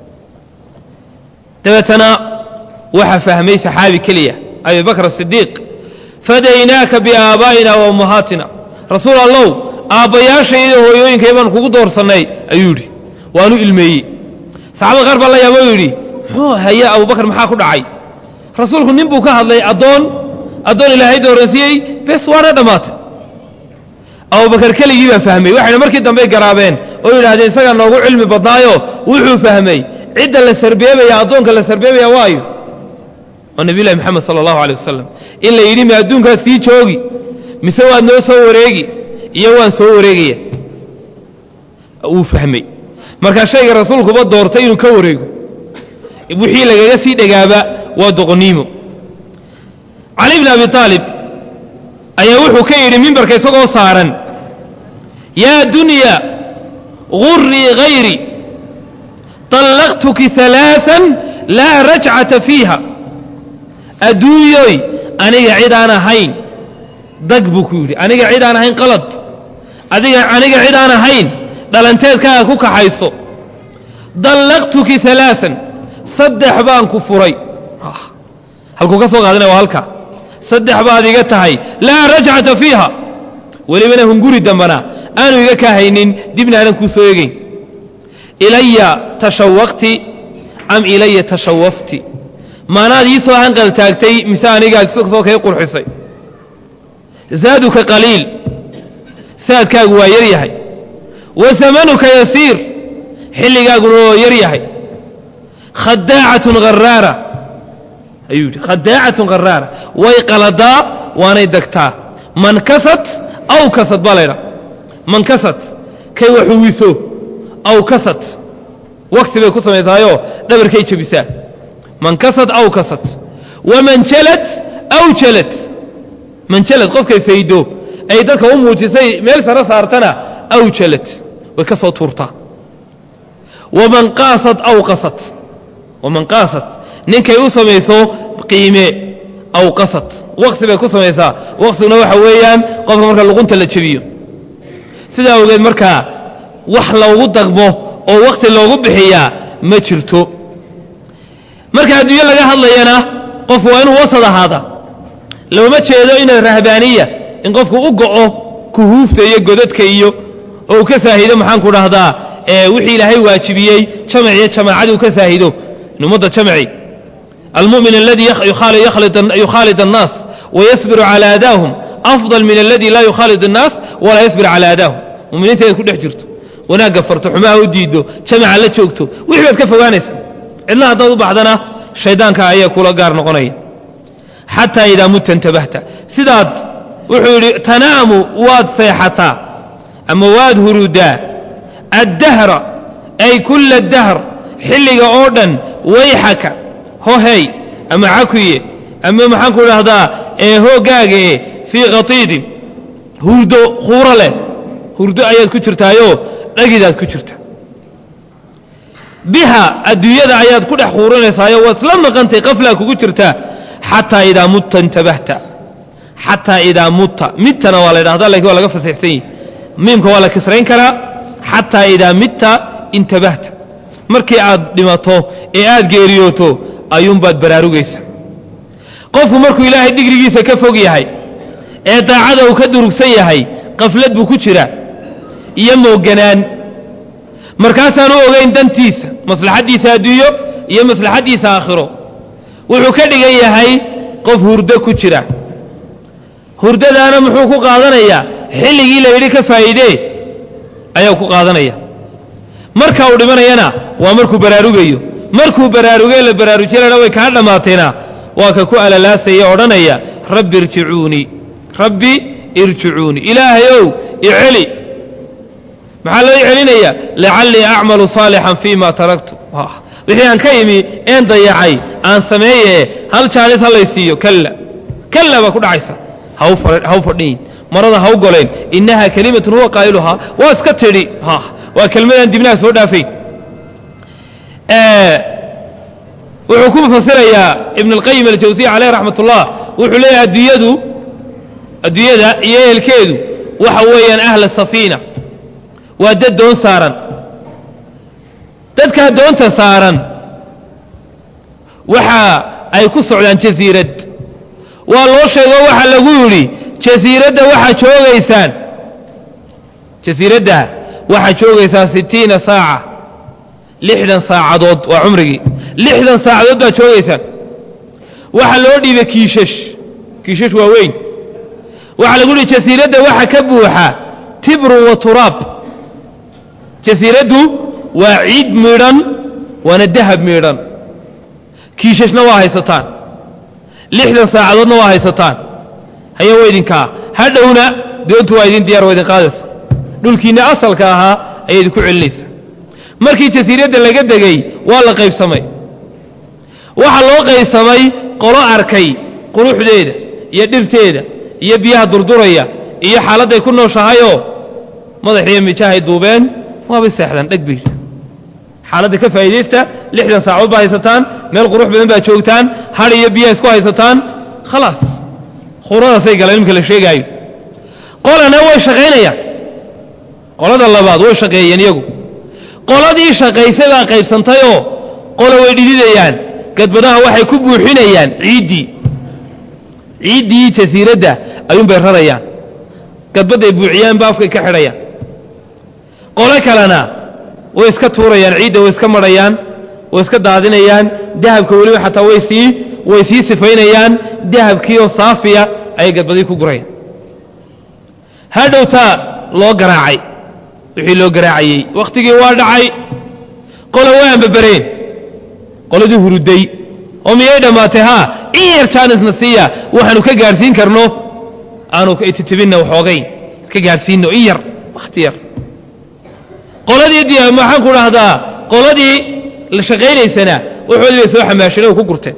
dabeetana waxaa fahmay saxaabi keliya abi bakr asidiiq fadaynaaka biaabaa'ina wa ummahaatina rasuul allow aabbayaashayda hooyooyinkay baan kugu doorsannay ayuu yidhi waanu ilmeeyey saxaabada qaar baa la yaaba yidhi muxuu haya abubakar maxaa ku dhacay rasuulku nin buu ka hadlay addoon addoon ilaahay dooransiiyey bes waana dhammaatay abubakar keligii baa fahmay waxayna markii dambey garaabeen oo yidhahdeen isagaa noogu cilmi badnaayo wuxuu fahmay cidda la sarbeebaya addoonka la sarbeebaya waayo waa nabiyulahi moxamed sala allahu alay wasalam in la yidhi mi adduunkaad sii joogi mise waad noo soo wareegi iyo waan soo wareegaya wuu fahmay markaa shayga rasuulkuba doortay inuu ka wareego wixii lagaga sii dhegaaba waa doqoniimo cali bn abi aalib ayaa wuxuu ka yidhi mimbarka isagoo saaran yaa dunya gurii hayri طallaqtuki ثalaaثan laa rajcata fiiha adduunyoy aniga cid aan ahayn dag buu ku yidhi aniga cid aan ahayn qalad adiga aniga cid aan ahayn dhalanteedkaaga ku kaxayso dallaqtuki ثalaaثan saddex baan ku furay halkuu ka soo qaadana waa halka saddex baad iga tahay laa rajcata fiiha welibana hunguri dambana aanu iga kaa haynin dibna aanan kuu soo egayn ilaya tashawaqti am ilaya tashawafti maanaad ii soo hanqal taagtay mise anigaad soo kay qurxisay zaaduka qaliil saadkaagu waa yar yahay wa amanuka yasiir xilligaaguna waa yar yahay khadaacatun haraara ayuu yidhi khadaacatun haraara way qaladaa waanay degtaa man kasad aw kasad baa laydhaa man kasad kay waxuwiso aw kasad waqsi bay ku samaysahayoo dhabarkay jebisaa man kasad aw kasad waman jalad aw jalad man jalad qofkay faydo ay dadka u muujisay meel sare saartana aw jalad way ka soo tuurtaa waman qaasad aw qasad waman qaasad ninkay u samayso qiime aw qasad waqsi bay ku samaysaa waqsiguna waxa weeyaan qofka marka luqunta la jebiyo sidaa awgeed markaa wax loogu dagmo oo waqti loogu bixiyaa ma jirto marka adduunyo laga hadlayana qofku waa inuu wasad ahaada looma jeedo ina rahbaaniya in qofku u go'o kuhuufta iyo godadka iyo oo uu ka saahido maxaanku dhahdaa wixii ilaahay waajibiyey jamac iyo jamaacadii uu ka saahido in ummadda jamaci almu'min aladi yukhaalid annaas wayasbiru cala aadaahum afdal min aladi laa yukhaalid annaas walaa yasbir cala aadaahum muminiinta inaad ku dhex jirto wanaagga farto xumaha u diiddo jamaca la joogto wixii baad ka fogaanaysa cidna haddaad u baxdana shaydaanka ayaa kula gaar noqonaya xataa idaa mutta intabahta sidaad wuxuu yidhi tanaamu waad seexataa ama waad hurudaa addahra ay kulla dahr xilliga oo dhan wayxaka hohey ama cakuye ama maxaanku idhaahdaa ee hoogaaga e fii khatiidin hurdo khuuro leh hurdo ayaad ku jirtaayoo dhagidaad ku jirta biha adduunyada ayaad ku dhex khuurinaysaayoo waad isla maqantay qaflaa kugu jirtaa xataa idaa mutta intabahta xataa idaa mutta mittana waa la ydhahdaa lakin waa laga fasixsan yihi miimka waa la kisrayn karaa xataa idaa mitta intabahta markii aad dhimato ee aad geeriyooto ayuunbaad baraarugaysa qofku markuu ilaahay digrigiisa ka fog yahay ee daacada uu ka durugsan yahay qaflad buu ku jiraa iyo mooganaan markaasaanu ogayn dantiisa maslaxaddiisa adduunyo iyo maslaxaddiisa aakhiro wuxuu ka dhigan yahay qof hurdo ku jira hurdadaana muxuu ku qaadanayaa xilligii la yidhi ka faa'iidee ayaa ku qaadanaya marka uu dhimanayana waa markuu baraarugayo markuu baraarugee la baraarujinana way kaa dhammaatayna waa ka ku alalaasaya odhanaya rabbi irjicuunii rabbi irjicuunii ilaahayow iceli maxaa loo celinaya lacallii acmalu saalixan fii ma taraktu wixii aan ka imi een dayacay aan sameeye hal jaanis halaysiiyo kalla kalla baa ku dhacaysa haw fadhiin marada haw goleen innaha kelimatun huwa qaa'iluhaa waa iska tidhi waa kelmadaan dibnaha soo dhaafayn wuxuu ku fasirayaa ibn اlqayim aljawsiya caleyh raxmat ullah wuxuu leeyahay adduunyadu adduunyada iyo ehelkeedu waxa weeyaan ahla safiina waa dad doon saaran dadkaa doonta saaran waxa ay ku socdaan jasiirad waa loo sheego waxa lagu yidhi jasiiradda waxaa joogaysaan jasiiradda waxaa joogaysaan sitiina saaca lixdan saacadood waa cumrigii lixdan saacadood baad joogaysaan waxaa loo dhiibay kiishash kiishash waa weyn waxaa lagu yihi jasiiradda waxa ka buuxa tibru wa turaab jasiiraddu waa ciid miidhan waana dahab miidhan kiishashna waa haysataan lixdan saacadoodna waa haysataan haya waa idinkaa hadhowna doontu waa idin diyar waa idin qaadaysa dhulkiinna asalka ahaa ayay idinku celinaysa markii jasiiradda laga degay waa la qaybsamay waxaa loo qaybsamay qolo arkay quruxdeeda iyo dhirteeda iyo biyaha durduraya iyo xaaladday ku nooshahayoo madaxiiyo mijahay duubeen waabay seexdaan dheg bay xaaladda ka faa'iidaysta lixdan saacood baa haysataan meel qurux badan baa joogtaan har iyo biyaha isku haysataan khalaas khuradaasay galeen imika la sheegaayo qolana way shaqaynayaan qolada labaad way shaqeeyeen iyagu qoladii shaqaysay baa qaybsantayoo qola way dhididayaan gadbadaha waxay ku buuxinayaan ciiddii ciiddii jasiiradda ayuunbay rarayaan gadbadday buuxiyaanba afkay ka xidhayaan qolo kalena way iska tuurayaan ciidda way iska marhayaan way iska daadinayaan dahabka weliba xataa way sii way sii sifaynayaan dahabkii oo saafiya ayay gadbadii ku gurayaan hadhowtaa loo garaacay wixii loo garaacayey wakhtigii waa dhacay qola way ambabareen qoladii huruday oo miyay dhammaatay haa in yar jaanisna siiya waxaanu ka gaadhsiin karno aanu ititibinna waxoogayn ka gaadhsiinno in yar wakhti yar qoladii maxaan ku dhahdaa qoladii la shaqaynaysana waxoodii bay soo xamaasheen oo ku gurteen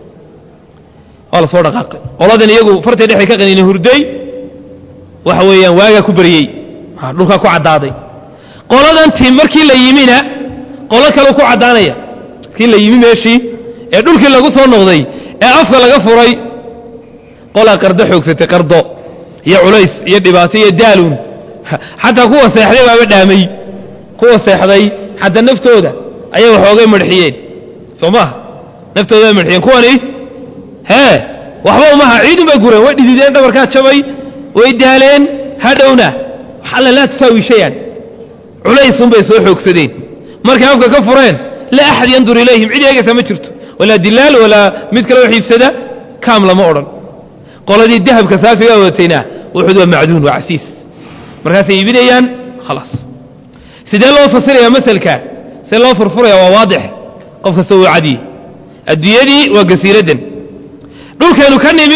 waa la soo dhaqaaqay qoladan iyagu fartay dhexay ka qaniina hurday waxa weeyaan waagaa ku baryey dhulkaa ku caddaaday qoladan tim markii la yimina qolo kaleu ku caddaanaya markii la yimi meeshii ee dhulkii lagu soo noqday ee afka laga furay qolaa qardo xoogsatay qardo iyo culays iyo dhibaato iyo daaluun xataa kuwa seexday baaba dhaamay kuwa seexday xataa naftooda ayay waxoogay marxiyeen soo maaha naftooda bay marxiyeen kuwani hee waxba umaha ciidun bay gureen way dhidideen dhabarkaa jabay way daaleen hadhowna wax alla laa tusaawi shayan culaysunbay soo xoogsadeen markay afka ka fureen laa axad yandur ilayhim cid eegaysa ma jirto walaa dilaal walaa mid kale wax iibsada kaam lama odhan qoladii dahabka saafiga watayna wuxuud waa macduun waa casiis markaasay iibinayaan khalaas sidee loo fasiraya maselka see loo furfuraya waa waadix qof kasta uu cadiye adduunyadii waa gasiiraddan dhulkeenu ka nimi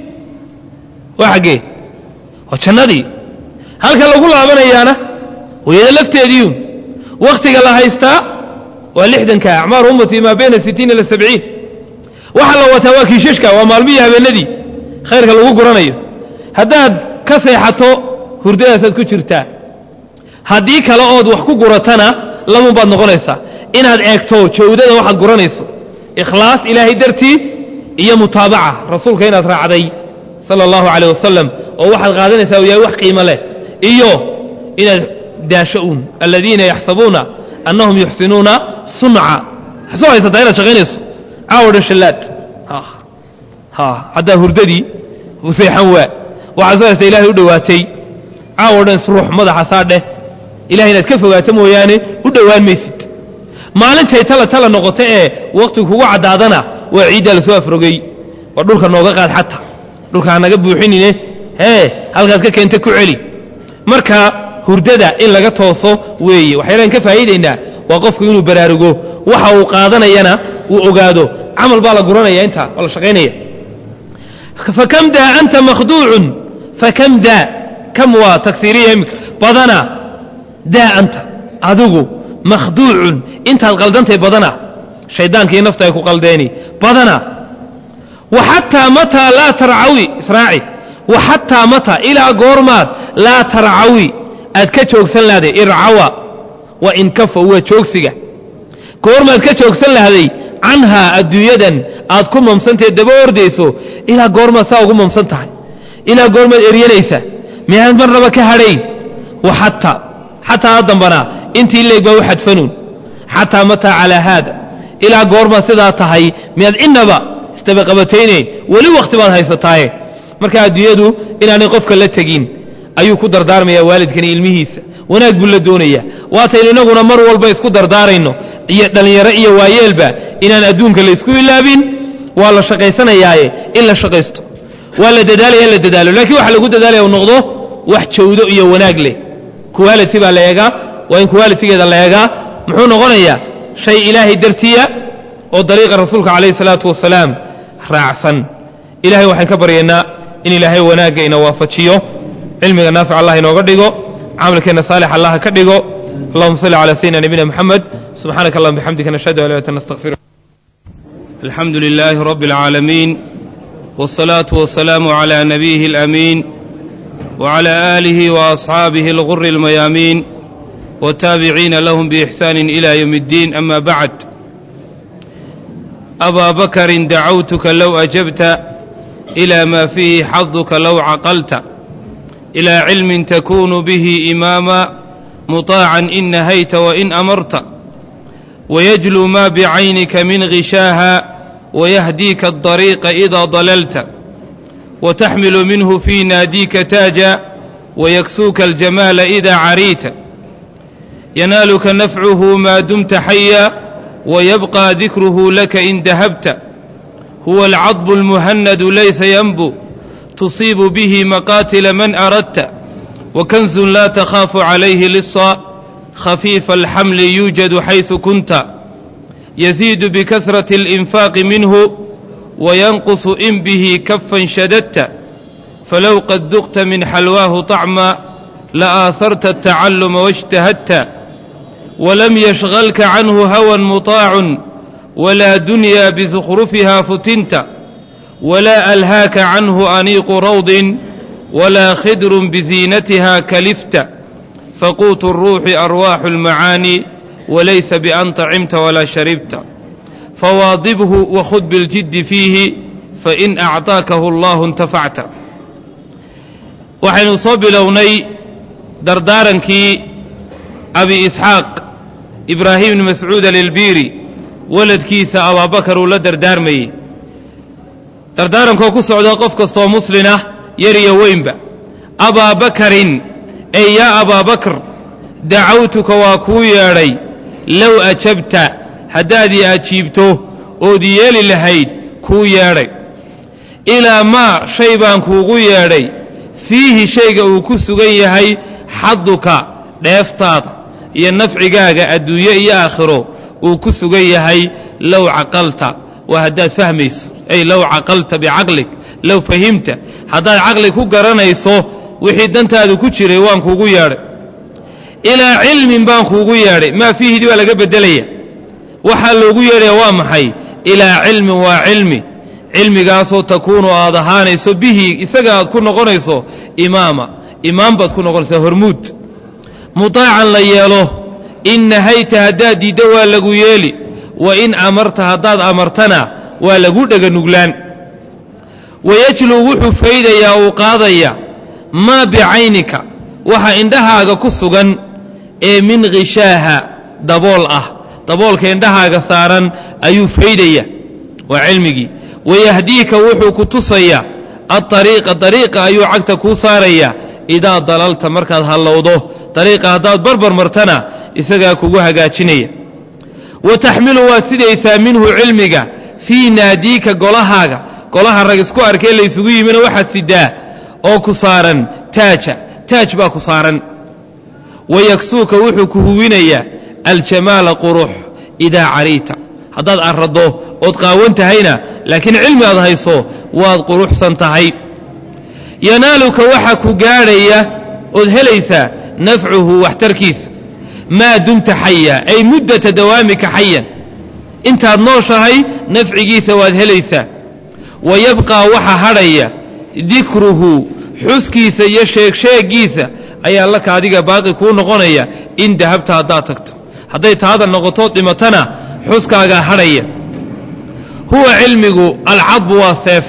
waa xaggee waa jannadii halka lagu laabanayaana wayada lafteediiun wakhtiga la haystaa waa lixdanka acmaaru ummatii maa bayna sittiin ila sabciin waxa la wataa waa kiishashka waa maalmihii habeenadii khayrka lagu guranayo haddaad ka seexato hurdadaasaad ku jirtaa haddii kale ood wax ku guratana lamun baad noqonaysaa inaad eegto jawdada waxaad guranayso ikhlaas ilaahay dartii iyo mutaabaca rasuulka inaad raacday sala allahu caleyh wasalam oo waxaad qaadanaysaa uu yahay wax qiimo leh iyo inaad daasho uun aladiina yaxsabuuna annahum yuxsinuuna sunca soo haysataa inaad shaqaynayso caawo dhan shallaad haddaa hurdadii u seexan waa waxaad soo haysta ilahay u dhowaatay caawo dhan isruux madaxa saadheh ilahay inaad ka fogaato mooyaane u dhowaan maysid maalintay tala tala noqoto ee wakhtigu kugu caddaadana waa ciiddaa lasoo afrogay waa dhulka nooga qaad xata dhulka hanaga buuxinine hee halkaad ka keenta ku celi marka hurdada in laga tooso weeye waxyaalaan ka faa'iidaynaa waa qofku inuu baraarugo waxa uu qaadanayana uu ogaado camal baa la guranaya intaa waa la shaqaynaya fakam daa anta makhduucun fakam daa kam waa tagsiiriya imika badana daa anta adigu makhduucun intaad qaldantay badana shaydaankii nafta ay ku qaldeeni badana wa xataa mataa laa tarcawi israaci wa xataa mataa ilaa goormaad laa tarcawi aad ka joogsan lahday ircawa wa inkafa waa joogsiga goormaad ka joogsan lahday canhaa adduunyadan aad ku mamsantahe daba ordayso ilaa goormaad saa ugu mamsan tahay ilaa goormaad eryanaysa miyaad marnaba ka hadhayn wa xataa xataa a dambanaa intii leeg baa u xadfanuun xataa mataa calaa haada ilaa goormaad sidaa tahay miyaad innaba isdabaqabataynayn weli wakhti baad haysataaye marka adduunyadu inaanay qofka la tegin ayuu ku dardaarmaya waalidkani ilmihiisa wanaag buu la doonayaa waataynu inaguna mar walba isku dardaarayno iyo dhallinyaro iyo waayeelba inaan adduunka laysku ilaabin waa la shaqaysanayaaye in la shaqaysto waa la dadaalaya in la dadaalo laakiin waxa lagu dadaalaya u noqdo wax jawdo iyo wanaag leh quality baa la eegaa waa in qualitigeeda la eegaa muxuu noqonayaa shay ilaahay dartiya oo dariiqa rasuulka calayhi salaatu wasalaam raacsan ilahay waxaan ka baryaynaa in ilaahay wanaagga ina waafajiyo cilmiga naafic allah inooga dhigo camalkeenna saalix allah ka dhigo allahuma salli calaa sayidina nabiyina moxamed subxaanaka allahuma bixamdika nashhadu an la ilaha illa anta nastaghfiruka الحمد لله رب العالمين والصلاة والسلام على نبيه الأمين وعلى آله وأصحابه الغر الميامين والتابعين لهم بإحسان إلى يوم الدين أما بعد أبا بكر دعوتك لو أجبت إلى ما فيه حظك لو عقلت إلى علم تكون به إماما مطاعا إن نهيت وإن أمرت ويجلو ما بعينك من غشاها ويهديك الطريق إذا ضللت وتحمل منه في ناديك تاجا ويكسوك الجمال إذا عريت ينالك نفعه ما دمت حيا ويبقى ذكره لك إن ذهبت هو العضب المهند ليس ينبو تصيب به مقاتل من أردت وكنز لا تخاف عليه لصا خفيف الحمل يوجد حيث كنت يزيد بكثرة الإنفاق منه وينقص إن به كفا شددت فلو قد ذقت من حلواه طعما لآثرت التعلم واجتهدت ولم يشغلك عنه هوى مطاع ولا دنيا بزخرفها فتنت ولا ألهاك عنه أنيق روض ولا خدر بزينتها كلفت فقوت الروح أرواح المعاني وليس بأن طعمت ولا شربت فواظبه وخذ بالجد فيه فإن أعطاكه الله انتفعت waxaynu soo bilownay dardaarankii abi isxaaq ibraahim bni mascuud alilbiiri waladkiisa abaabakar uu la dardaarmayey dardaarankoo ku socda qof kastoo muslinah yar iyo weynba abaa bakarin ey yaa abaa bakr dacawtuka waa kuu yeedhay low ajabta haddaad ii ajiibto ood yeeli lahayd kuu yeedhay ilaa maa shay baan kuugu yeedhay fiihi shayga uu ku sugan yahay xaduka dheeftaada iyo nafcigaaga adduunye iyo aakhiro uu ku sugan yahay low caqalta waa haddaad fahmayso ay low caqalta bicaqlig low fahimta haddaad caqli ku garanayso wixii dantaadu ku jiray waan kuugu yeedhay ilaa cilmin baan kuugu yeedhay maa fiihidii baa laga beddelaya waxaa loogu yeedhaya waa maxay ilaa cilmin waa cilmi cilmigaasoo takuunu aad ahaanayso bihi isaga aad ku noqonayso imaama imaam baad ku noqonaysaa hormuud mutaacan la yeelo in nahayta haddaad diiddo waa lagu yeeli wa in amarta haddaad amartana waa lagu dhega nuglaan wayajluu wuxuu faydayaa uu qaadaya maa bicaynika waxa indhahaaga ku sugan ee min khishaaha dabool ah daboolka indhahaaga saaran ayuu faydaya waa cilmigii wayahdiika wuxuu ku tusaya aariiqa dariiqa ayuu cagta kuu saaraya idaa dalalta markaad hallowdo dariiqa haddaad barbar martana isagaa kugu hagaajinaya wa taxmilu waad sidaysaa minhu cilmiga fii naadiika golahaaga golaha rag isku arkee laysugu yimina waxaad sidaa oo ku saaran taaja taaj baa ku saaran wayaksuuka wuxuu ku huwinayaa aljamaala qurux idaa cariita haddaad arraddo ood qaawan tahayna laakiin cilmi aad hayso waad quruxsan tahay yanaaluka waxa ku gaadhaya ood helaysaa nafcuhu waxtarkiisa maa dumta xaya ay muddata dawaamika xayan intaad nooshahay nafcigiisa waad helaysaa wa yabqaa waxa hadhaya dikruhu xuskiisa iyo sheegsheegiisa ayaa laka adiga baaqi kuu noqonaya in dahabta haddaad tagto hadday taada noqotood dhimatana xuskaagaa hadhaya huwa cilmigu alcadbu waa seef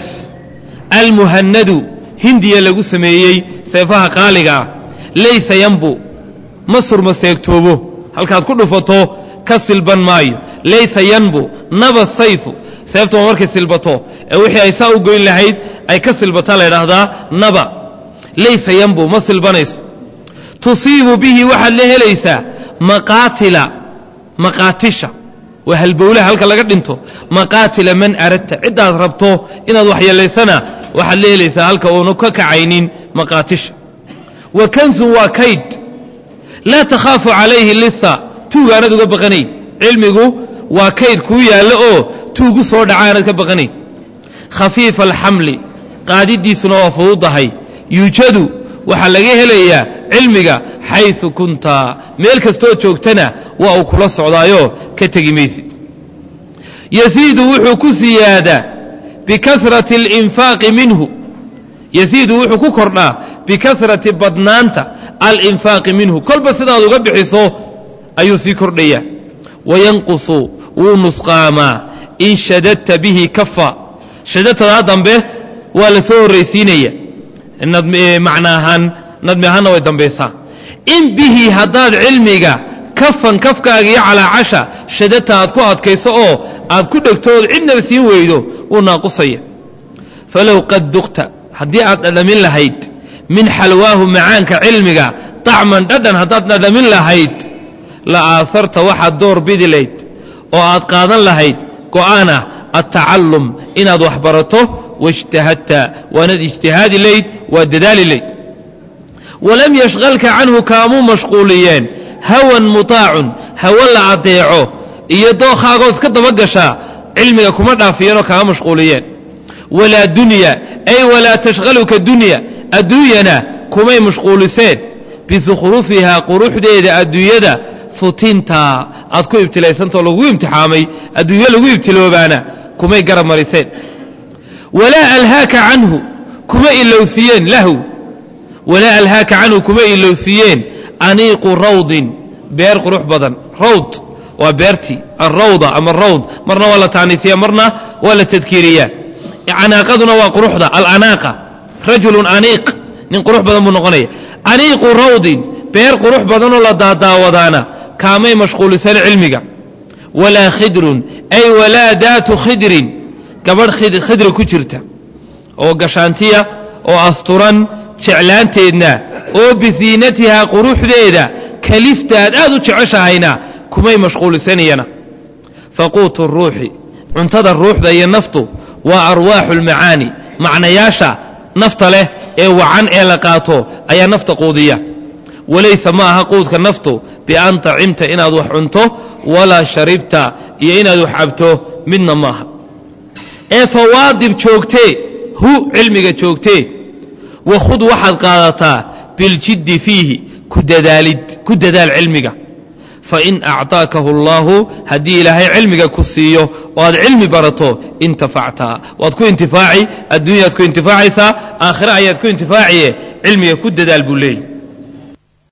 almuhanadu hindiya lagu sameeyey seefaha qaaliga ah laysa yanbu ma surma seegtoobo halkaad ku dhufato ka silban maayo laysa yanbu naba sayfu seeftuma markay silbato ee wixii ay saa u goyn lahayd ay ka silbataa la ydhaahdaa naba laysa yanbu ma silbanayso tusiibu bihi waxaad la helaysaa maqaatila maqaatisha waa halbowlaha halka laga dhinto maqaatila man aradta ciddaad rabto inaad waxyeelaysana waxaad la helaysaa halka uunu ka kacaynin maqaatisha wa kansun waa kayd laa takhaafu calayhi lisa tuugaanad uga baqanayn cilmigu waa kayd kuu yaallo oo tuugu soo dhaca aanad ka baqanayn khafiifa alxamli qaadidiisuna waa fududahay yuujadu waxaa laga helayaa cilmiga xaysu kunta meel kastood joogtana waa uu kula socdaayo ka tegi maysid yasiidu wuxuu ku siyaadaa bikasrati alinfaaqi minhu yasiidu wuxuu ku kordhaa bikasrati badnaanta alinfaaqi minhu kolba sidaad uga bixiso ayuu sii kordhayaa wayanqusu wuu nusqaamaa in shadadta bihi kafa shadadtadaa dambe waa la soo horraysiinaya macna ahaan nadmi ahaanna way dambaysaa in bihi haddaad cilmiga kafan kafkaaga iyo calaacasha shadadta aad ku adkayso oo aad ku dhegto ood cidnaba siin weydo wuu naaqusaya falow qad duqta haddii aad dhadhamin lahayd min xalwaahu macaanka cilmiga طacman dhadhan haddaad dhadhamin lahayd la aasarta waxaad door bidi layd oo aad qaadan lahayd go'aana altacallum inaad wax barato waijtahadta waanaad ijtihaadi layd waad dadaali layd walam yashqalka canhu kaamuu mashquuliyeen hawan mutaacun hawo la adeeco iyo dookhaagoo iska dabagashaa cilmiga kuma dhaafiyeenoo kaama mashquuliyeen walaa dunya ay walaa tashqaluka dunya adduunyana kumay mashquuliseen bisukhrufihaa quruxdeeda adduunyada futinta aad ku ibtilaysantao lagu imtixaamay adduunyo lagu ibtiloobaana kumay garab mariseen walaa alhaaka canhu kuma ilowsiiyeen lahu walaa alhaaka canhu kuma ilowsiiyeen aniiqu rawdin beer qurux badan rawd waa beertii alrawda ama rawd marna waa la taaniisiya marna waa la tadkiiriyaa canaaqaduna waa quruxda alanaaqa rajulun aniiq nin qurux badan buu noqonaya aniiqu rawdin beer qurux badanoo la daadaawadaana kaamay mashquulisan cilmiga walaa khidrun ay walaa daatu khidrin gabadh khidri ku jirta oo gashaantiya oo asturan jeclaanteedna oo bisiinatihaa quruxdeeda kaliftaad aad u jeceshahayna kumay mashquulisanayana faquutu ruuxi cuntada ruuxda iyo naftu waa arwaaxu lmacaani macnayaasha nafta leh ee wacan ee la qaato ayaa nafta quudiya walaysa ma aha quudka naftu bian tacimta inaad wax cunto walaa sharibta iyo inaad wax cabto midna maaha ee fawaadib joogtee hu cilmiga joogtee wakhud waxaad qaadataa biljiddi fiihi ku dadaalid ku dadaal cilmiga fain acطaakahu اllahu haddii ilaahay cilmiga ku siiyo oo aad cilmi barato intafacta waad ku intifaaci adduunyaad ku intifaacaysaa aakhire ayaad ku intifaaciye cilmiga ku dadaal buu leeyay